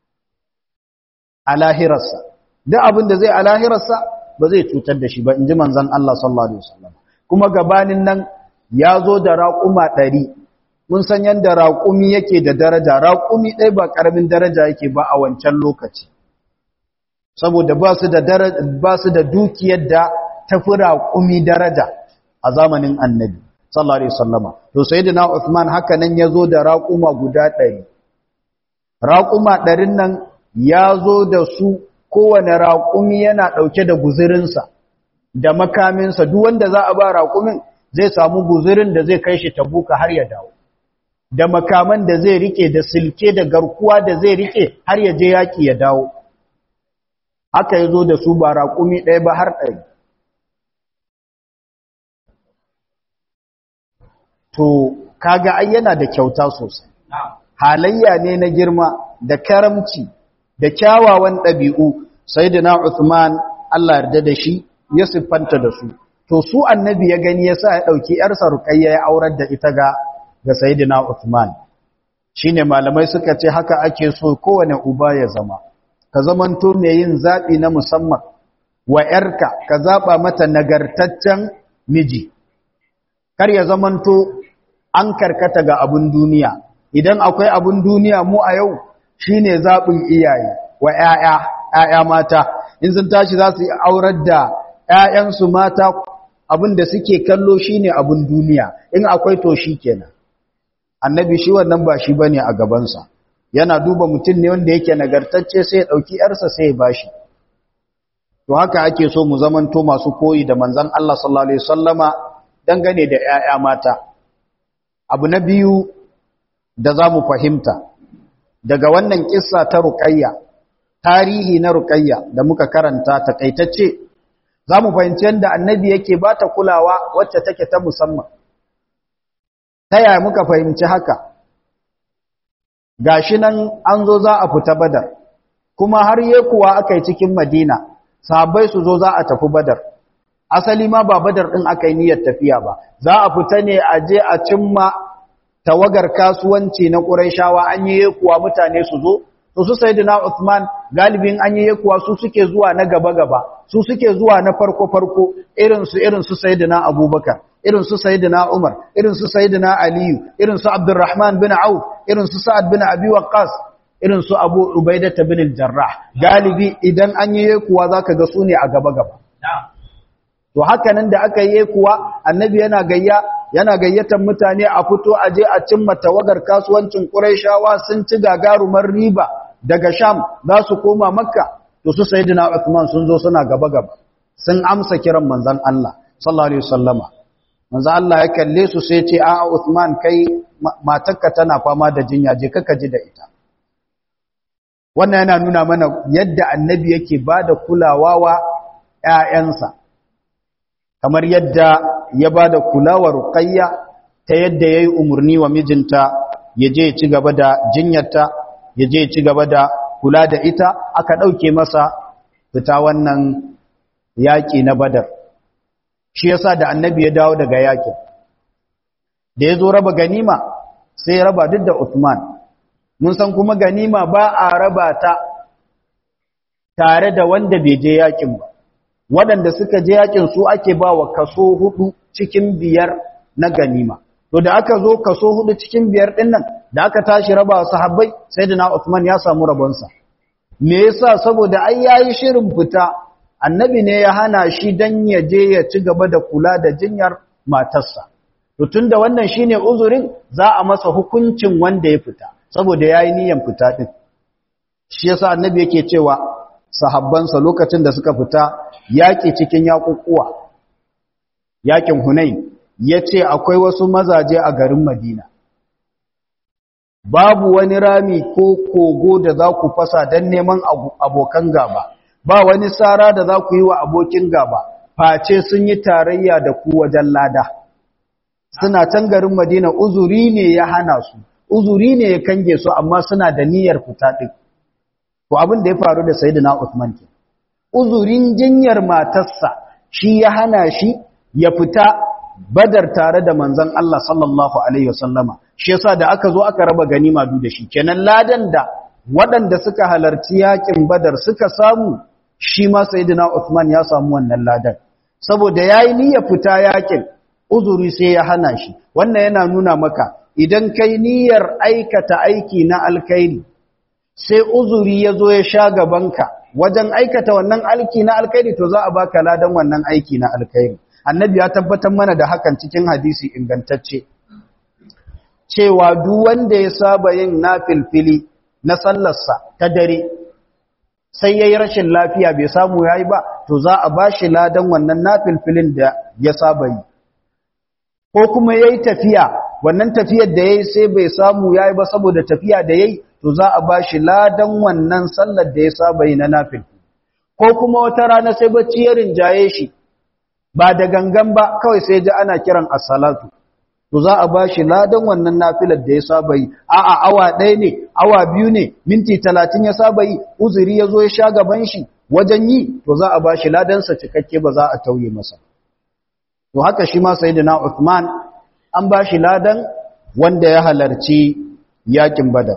a lahirarsa duk abin da zai a lahirarsa ba zai cutar da shi ba inji manzon Allah sallallahu alaihi wasallam kuma gabanin nan ya zo da raƙuma ɗari mun san yadda raƙumi yake da daraja raƙumi ɗaya ba ƙaramin daraja yake ba a wancan lokaci saboda ba su da ba su da dukiyar da tafi raƙumi daraja a zamanin annabi sallallahu alaihi wasallama to sayyidina Uthman haka nan yazo da raƙuma guda ɗari raƙuma ɗarin nan ya zo da su kowane raƙumi yana ɗauke da guzurinsa da makaminsa duk wanda za a ba raƙumin zai samu guzurin da zai kai shi tabuka har ya dawo da makaman da zai rike da silke da garkuwa da zai rike har ya je yaki ya dawo aka yi zo da su ba raƙumi ɗaya ba har ɗari to kaga ai yana da kyauta sosai halayya ne na girma da karamci da kyawawan ɗabi'u sai da na Uthman Allah yarda da shi ya siffanta da su to su annabi ya gani ya sa ya ɗauki ‘yarsa ruƙayya ya aurar da ita ga ga Sayyidina Uthman shine malamai suka ce haka ake so kowane uba ya zama ka zamanto mai yin zabi na musamman wa yarka ka zaba mata nagartaccen miji kar ya zamanto an karkata ga abun duniya idan akwai abun duniya mu a yau shine zabin iyaye wa ƴaƴa ƴaƴa mata in sun tashi za su aurar da ƴaƴansu mata abin da suke kallo shine abun duniya in akwai to kenan. annabi shi wannan ba shi bane a gabansa yana duba mutum ne wanda yake nagartacce sai ya dauki yarsa sai ya bashi to haka ake so mu zamanto masu koyi da manzon Allah sallallahu alaihi wasallama dangane da 'ya'ya mata abu na biyu da zamu fahimta daga wannan kissa ta ruqayya tarihi na ruqayya da muka karanta takaitacce zamu fahimci yadda annabi yake bata kulawa wacce take ta musamman ta yaya muka fahimci haka gashi nan an zo za a fita badar kuma har yi kuwa aka yi cikin madina sahabbai su zo za a tafi badar asali ma ba badar ɗin aka yi niyyar tafiya ba za a fita ne a je a cimma tawagar kasuwanci na ƙuraishawa an yi kuwa mutane su zo to su sayyidina Uthman galibin an yi kuwa su suke zuwa na gaba gaba su suke zuwa na farko farko irin su irin su sayyidina Abubakar irin su sayyidina Umar irin su sayyidina Aliyu irin su Abdurrahman bin Auf irin su Sa'ad bin Abi Waqqas irin su Abu Ubaidah bin al-Jarrah galibi idan an yi kuwa zaka ga su ne a gaba gaba to haka nan da aka yi kuwa annabi yana gayya yana gayyatar mutane a fito a je a cimma tawagar kasuwancin Qurayshawa sun ci gagarumar riba daga Sham za su koma Makka to su Sayyidina Uthman sun zo suna gaba gaba sun amsa kiran manzon Allah sallallahu alaihi wasallama manzon Allah ya kalle su sai ce a'a Uthman kai matarka tana fama da jinya je kaka ji da ita wannan yana nuna mana yadda annabi yake bada kulawa wa ƴaƴansa kamar yadda ya bada kulawa ruqayya ta yadda yayi umurni wa mijinta ya je ya ci gaba da jinyarta ya je ya ci gaba da kula da ita aka dauke masa fita wannan yaki na badar shi yasa da annabi ya dawo daga yakin da ya zo raba ganima sai ya raba duk da Uthman mun san kuma ganima ba a raba ta tare da wanda bai je yakin ba waɗanda suka je yakin su ake ba wa kaso hudu cikin biyar na ganima to da aka zo kaso hudu cikin biyar ɗin nan da aka tashi raba wa sahabbai sai da na Uthman ya samu rabonsa me yasa saboda ai yayi shirin fita annabi ne ya hana shi dan ya je ya ci gaba da kula da jinyar matarsa to tunda wannan shine uzurin za a masa hukuncin wanda ya fita saboda yayi niyyar fita din shi yasa annabi yake cewa sahabbansa lokacin da suka fita yaki cikin yakukuwa yakin Hunain yace akwai wasu mazaje a garin Madina babu wani rami ko kogo da za ku fasa don neman abokan gaba ba wani sara da za ku yi wa abokin gaba face sun yi tarayya da ku wajen lada suna can garin madina uzuri ne ya hana su uzuri ne ya kange su amma suna da niyyar fita ɗin ko abin da ya faru da sayyidina Uthman ke uzurin jinyar matarsa shi ya hana shi ya fita badar tare da manzon Allah sallallahu alaihi wasallama shi yasa da aka zo aka raba ganima du da shi kenan ladan da waɗanda suka halarci yakin badar suka samu shi ma sayyidina Uthman ya samu wannan ladan saboda yayi niyyar fita yakin uzuri sai ya hana shi wannan yana nuna maka idan kai niyyar aikata aiki na alkhairi sai uzuri ya zo ya sha gabanka wajen aikata wannan aiki na alkhairi to za a baka ladan wannan aiki na alkhairi annabi ya tabbatar mana da hakan cikin hadisi ingantacce cewa duk wanda ya saba yin nafilfili na sallarsa ta dare sai yayi rashin lafiya bai samu yayi ba to za a bashi ladan wannan nafilfilin da ya saba yi ko kuma yayi tafiya wannan tafiyar da yayi sai bai samu yayi ba saboda tafiya da yayi to za a bashi ladan wannan sallar da ya saba yi na nafil ko kuma wata rana sai bacci ya rinjaye shi ba da gangan ba kawai sai ji ana kiran as-salatu to za a bashi ladan wannan nafilar da ya saba yi a'a awa ɗaya ne awa biyu ne minti talatin ya saba yi uzuri ya zo ya sha gaban shi wajen yi to za a bashi ladansa cikakke ba za a tauye masa to haka shi ma sayyidina Uthman an bashi ladan wanda ya halarci yakin Badar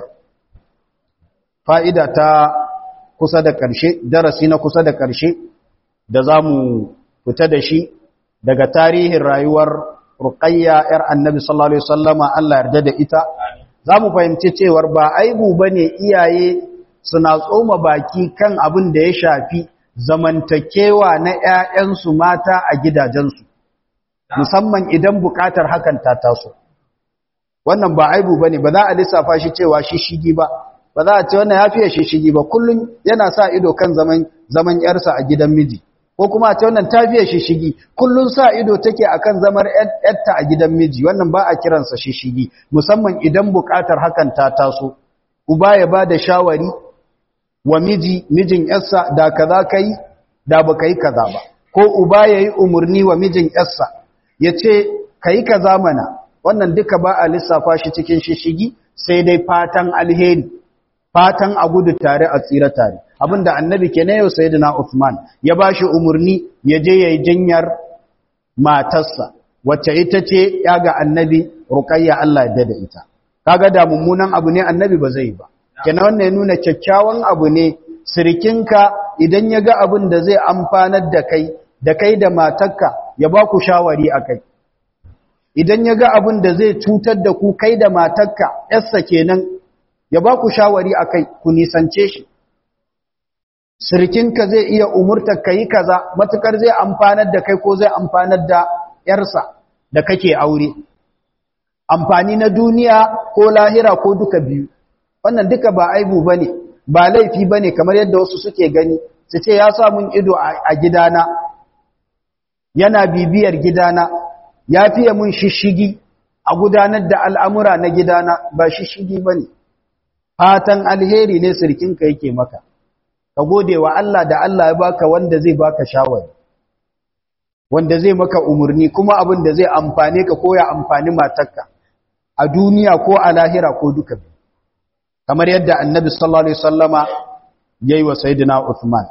fa'ida ta kusa da ƙarshe darasi na kusa da ƙarshe da zamu fita da shi daga tarihin rayuwar Ruqayya ‘yar annabi sallallahu Alaihi wasallama Allah yarda da ita, za mu fahimci cewar ba aibu ba ne iyaye suna tsoma baki kan abin da ya shafi zamantakewa na ‘ya'yansu mata a gidajensu, musamman idan buƙatar hakan ta taso. Wannan ba aibu ba ne, ba za a lissafa shi cewa shishigi ba, ba za a ce wannan ya fiye shishigi ba, kullum yana sa ido kan zaman ‘yarsa a gidan miji. ko kuma ta wannan tafiya shishigi kullun sa ido take akan zamar yatta a gidan miji wannan ba a kiransa shishigi musamman idan bukatar hakan ta taso uba ya bada shawari wa miji mijin yarsa da kaza kai da baka yi kaza ba ko uba yayi umurni wa mijin yarsa yace kai kaza mana wannan duka ba a lissafa shi cikin shishigi sai dai fatan alheri fatan a gudu tare a tsira tare abinda annabi ke na yau sayyidina Uthman ya bashi umurni ya je yayi jinyar matarsa wacce ita ce ya ga annabi Ruqayya Allah ya da ita kaga da mummunan abu ne annabi ba zai ba kenan wannan ya nuna kyakkyawan abu ne sirkinka idan ya ga abin da zai amfanar da kai da kai da matarka ya ba ku shawari akai idan ya ga abin da zai cutar da ku kai da matarka yarsa kenan ya ba ku shawari akai ku nisance shi sirkinka zai iya umurtar ka yi kaza matukar zai amfanar da kai ko zai amfanar da yarsa da kake aure amfani na duniya ko lahira ko duka biyu wannan duka ba aibu bane ba laifi bane kamar yadda wasu suke gani su ce ya sa mun ido a gidana yana bibiyar gidana ya fiye mun shishigi a gudanar da al'amura na gidana ba shishigi bane fatan alheri ne sirkinka yake maka ka gode wa Allah da Allah ya baka wanda zai baka shawari wanda zai maka umurni kuma abin da zai amfane ka ko ya amfani matarka a duniya ko a lahira ko duka kamar yadda annabi sallallahu alaihi wasallama yayi wa sayyidina Uthman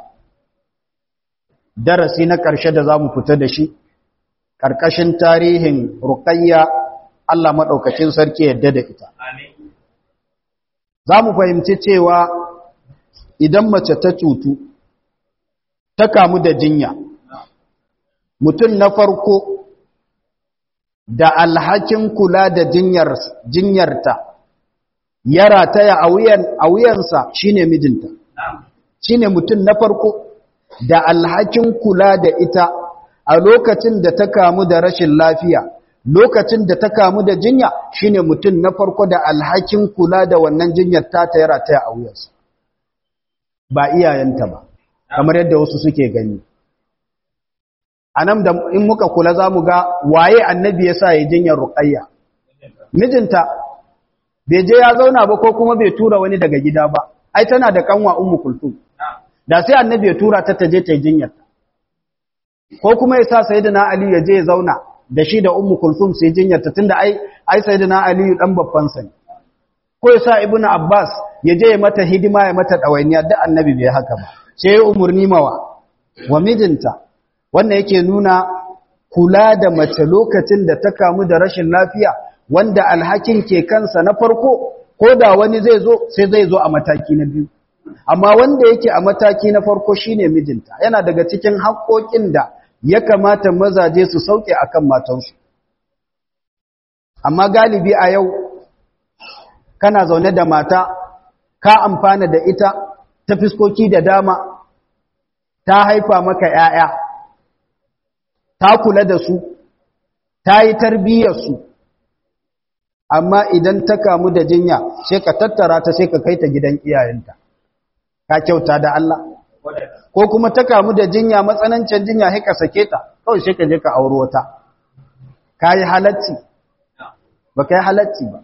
darasi na ƙarshe da zamu fita da shi karkashin tarihin Ruqayya Allah madaukakin sarki yadda da ita amin zamu fahimci cewa idan mace ta cutu ta kamu da jinya mutum na farko da alhakin kula da jinyar jinyarta ya rataya a wuyan a wuyansa shine mijinta shine mutum na farko da alhakin kula da ita a lokacin da ta kamu da rashin lafiya lokacin da ta kamu da jinya shine mutum na farko da alhakin kula da wannan jinyar ta ta ya rataya a wuyansa ba iyayenta ba kamar yadda wasu suke gani anan da in muka kula zamu ga waye annabi yasa ya jinyar ruqayya mijinta bai je ya zauna ba ko kuma bai tura wani daga gida ba ai tana da kanwa ummu kulthum da sai annabi ya tura ta taje ta jinyar ko kuma yasa sayyidina ali ya je ya zauna da shi da ummu kulthum sai jinyar ta tunda ai ai sayyidina ali dan babban sa ko yasa ibnu abbas ya je ya mata hidima ya mata dawainiya duk annabi bai haka ba sai umurni mawa wa mijinta wannan yake nuna kula da mace lokacin da ta kamu da rashin lafiya wanda alhakin ke kansa na farko ko da wani zai zo sai zai zo a mataki na biyu amma wanda yake a mataki na farko shine mijinta yana daga cikin haƙoƙin da ya kamata mazaje su sauke akan matansu amma galibi a yau kana zaune da mata ka amfana da ita ta fiskoki da dama ta haifa maka ‘ya'ya ta kula da su ta yi tarbiyyarsu amma idan ta kamu da jinya sai ka tattara ta sai ka kai ta gidan iyayenta ka kyauta da Allah ko kuma ta kamu da jinya matsanancin jinya sai ka sake ta kawai sai ka je ka auro wata ka yi halacci ba ka yi halacci ba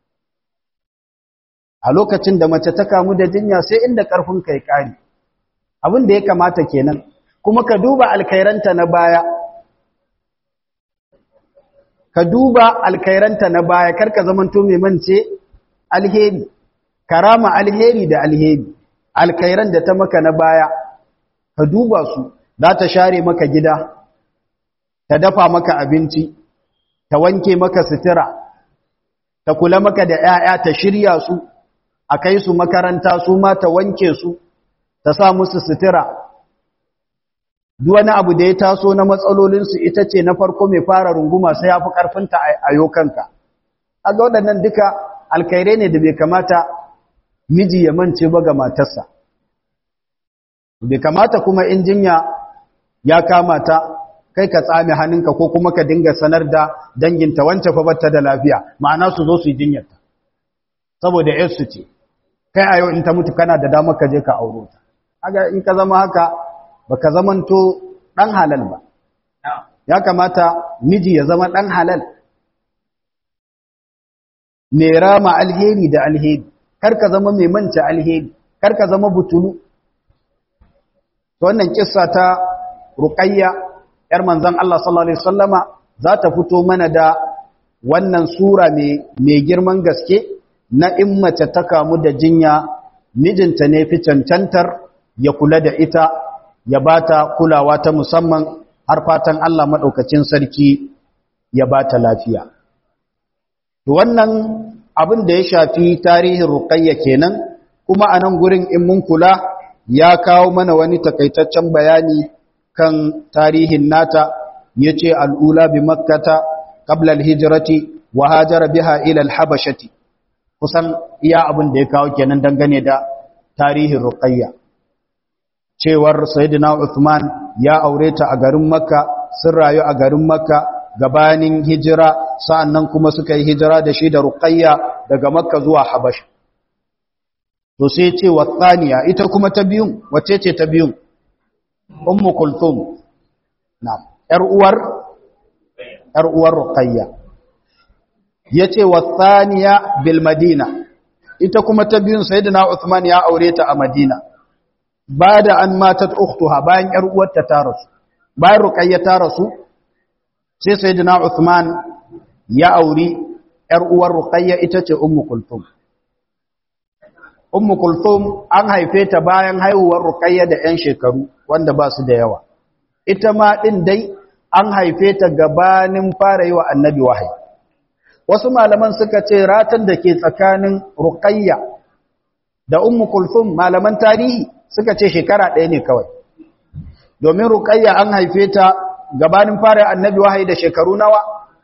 a lokacin da mace ta kamu da jinya sai inda ƙarfin kai ƙari abin da ya kamata kenan kuma ka duba alkairanta na baya ka duba alkairanta na baya karka zamanto mai mance alheri karama alheri da alheri alkairan da ta maka na baya ka duba su za ta share maka gida ta dafa maka abinci ta wanke maka sutura ta kula maka da 'ya'ya ta shirya su a kai su makaranta su ma ta wanke su ta sa musu sutura duk wani abu da ya taso na matsalolinsu ita ce na farko mai fara runguma sai ya fi ƙarfinta a yokanka a ga waɗannan duka alkairai ne da bai kamata miji ya mance ba ga matarsa bai kamata kuma in jinya ya kama ta kai ka tsame hannunka ko kuma ka dinga sanar da danginta wancan fa bata da lafiya ma'ana su zo su yi jinyarta saboda yarsu ce kai a yau in ta mutu kana da damar ka je ka auro ta aga in ka zama haka baka zamanto dan halal ba ya kamata miji ya zama dan halal mai rama alheri da alheri kar ka zama mai manta alheri kar ka zama butulu to wannan kissa ta ruqayya yar manzon Allah sallallahu alaihi wasallama za ta fito mana da wannan sura mai mai girman gaske na in mace ta kamu da jinya mijinta ne fi cancantar ya kula da ita ya bata kulawa ta musamman har fatan Allah maɗaukacin sarki ya bata lafiya. To wannan abin da ya shafi tarihin ruqayya kenan kuma a nan gurin in mun kula ya kawo mana wani takaitaccen bayani kan tarihin nata yace al'ula bi makkata qabla al-hijrati wa hajara biha ila al-habashati kusan iya abin da ya kawo kenan dangane da tarihin ruqayya cewar sayyidina Uthman ya aure ta a garin Makka sun rayu a garin Makka gabanin hijira sa'annan kuma suka yi hijira da shi da ruqayya daga Makka zuwa Habasha to sai ce wa thaniya ita kuma ta biyun wace ce ta biyun ummu kulthum na'am yar uwar yar uwar ruqayya yace wa thaniya bil madina ita kuma ta biyun sayyidina Uthman ya aure ta a Madina bada an matat ukhtuha bayan yar uwarta ta rasu bayan ruqayya ta rasu sai sayyidina Uthman ya auri yar uwar ruqayya ita ce ummu kulthum ummu kulthum an haife ta bayan haihuwar ruqayya da yan shekaru wanda ba su da yawa ita ma din dai an haife ta gabanin fara yi wa annabi wahayi wasu malaman suka ce ratan da ke tsakanin ruqayya da ummu kulthum malaman tarihi suka ce shekara ɗaya ne kawai domin ruqayya an haife ta gabanin fara annabi wahayi da shekaru nawa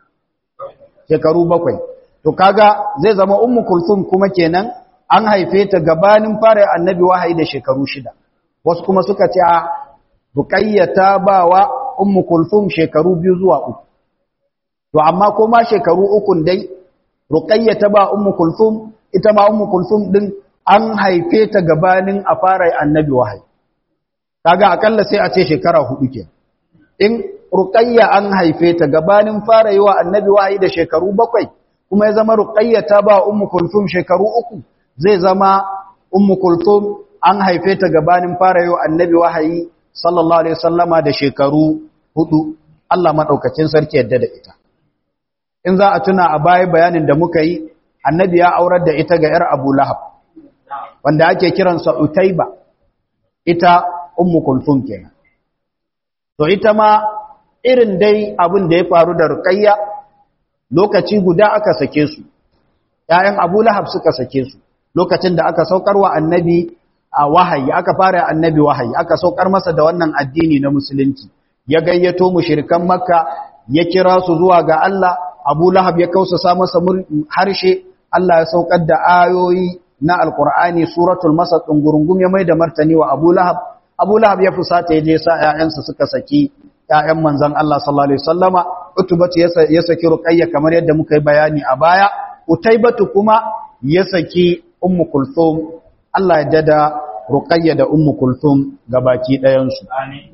shekaru bakwai to kaga zai zama ummu kulthum kuma kenan an haife ta gabanin fara annabi wahayi da shekaru shida wasu kuma suka ce a ruqayya ta bawa ummu kulthum shekaru biyu zuwa uku to amma ko ma shekaru ukun dai ruqayya ta ba ummu kulthum ita ma ummu kulthum din an haife ta gabanin a fara annabi wahayi kaga akalla sai a ce shekara hudu ke in ruqayya an haife ta gabanin fara yi wa annabi wahayi da shekaru bakwai kuma ya zama ruqayya ta ba ummu kulthum shekaru uku zai zama ummu kulthum an haife ta gabanin fara yi wa annabi wahayi sallallahu alaihi wasallama da shekaru hudu Allah madaukakin sarki yadda da ita in za a tuna a baya bayanin da muka yi annabi ya aurar da ita ga 'yar abu lahab wanda ake kiransa utaiba ita ummu kulthum kenan to ita ma irin dai abin da ya faru da ruqayya lokaci guda aka sake su ƴaƴan abu lahab suka sake su lokacin da aka saukar wa annabi a wahayi aka fara annabi wahayi aka saukar masa da wannan addini na musulunci ya gayyato mushrikan makka ya kira su zuwa ga Allah Abu Lahab ya kausasa masa harshe Allah ya saukar da ayoyi na Alkur'ani suratul Masad dungurungum ya maida martani wa Abu Lahab Abu Lahab ya fusata ya je sa ƴaƴansa suka saki ƴaƴan manzon Allah sallallahu alaihi wasallama Utubatu ya saki Ruqayya kamar yadda muka yi bayani a baya Utaybatu kuma ya saki Ummu Kulthum Allah ya dada Ruqayya da Ummu Kulthum gabaki ɗayan su amin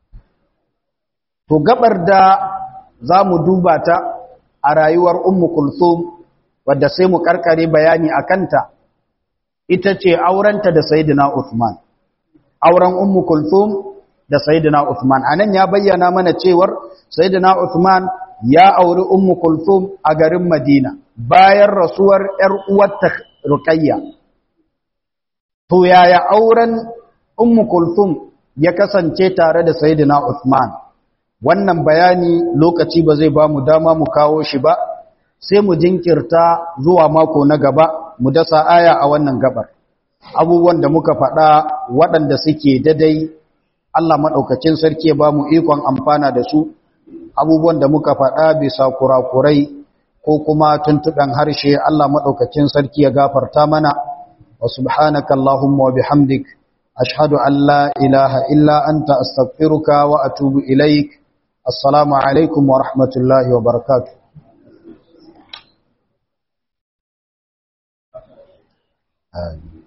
to gabar da za mu duba ta a rayuwar Ummu Kulthum wadda sai mu karkare bayani a kanta ita ce aurenta da Sayyidina Uthman auren Ummu Kulthum da Sayyidina Uthman anan ya bayyana mana cewar Sayyidina Uthman ya auri Ummu Kulthum a garin Madina bayan rasuwar ƴar uwarta Ruqayya to yaya auren Ummu Kulthum ya kasance tare da Sayyidina Uthman wannan bayani lokaci ba zai ba mu dama mu kawo shi ba sai mu jinkirta zuwa mako na gaba mu dasa aya a wannan gabar abubuwan da muka faɗa waɗanda suke dadai Allah maɗaukacin sarki ya ba mu ikon amfana da su abubuwan da muka faɗa bisa kurakurai ko kuma tuntuɓen harshe Allah maɗaukacin sarki ya gafarta mana wa subhanaka Allahumma wa bihamdik ashhadu an la ilaha illa anta astaghfiruka wa atubu ilaik السلام عليكم ورحمة الله وبركاته آمين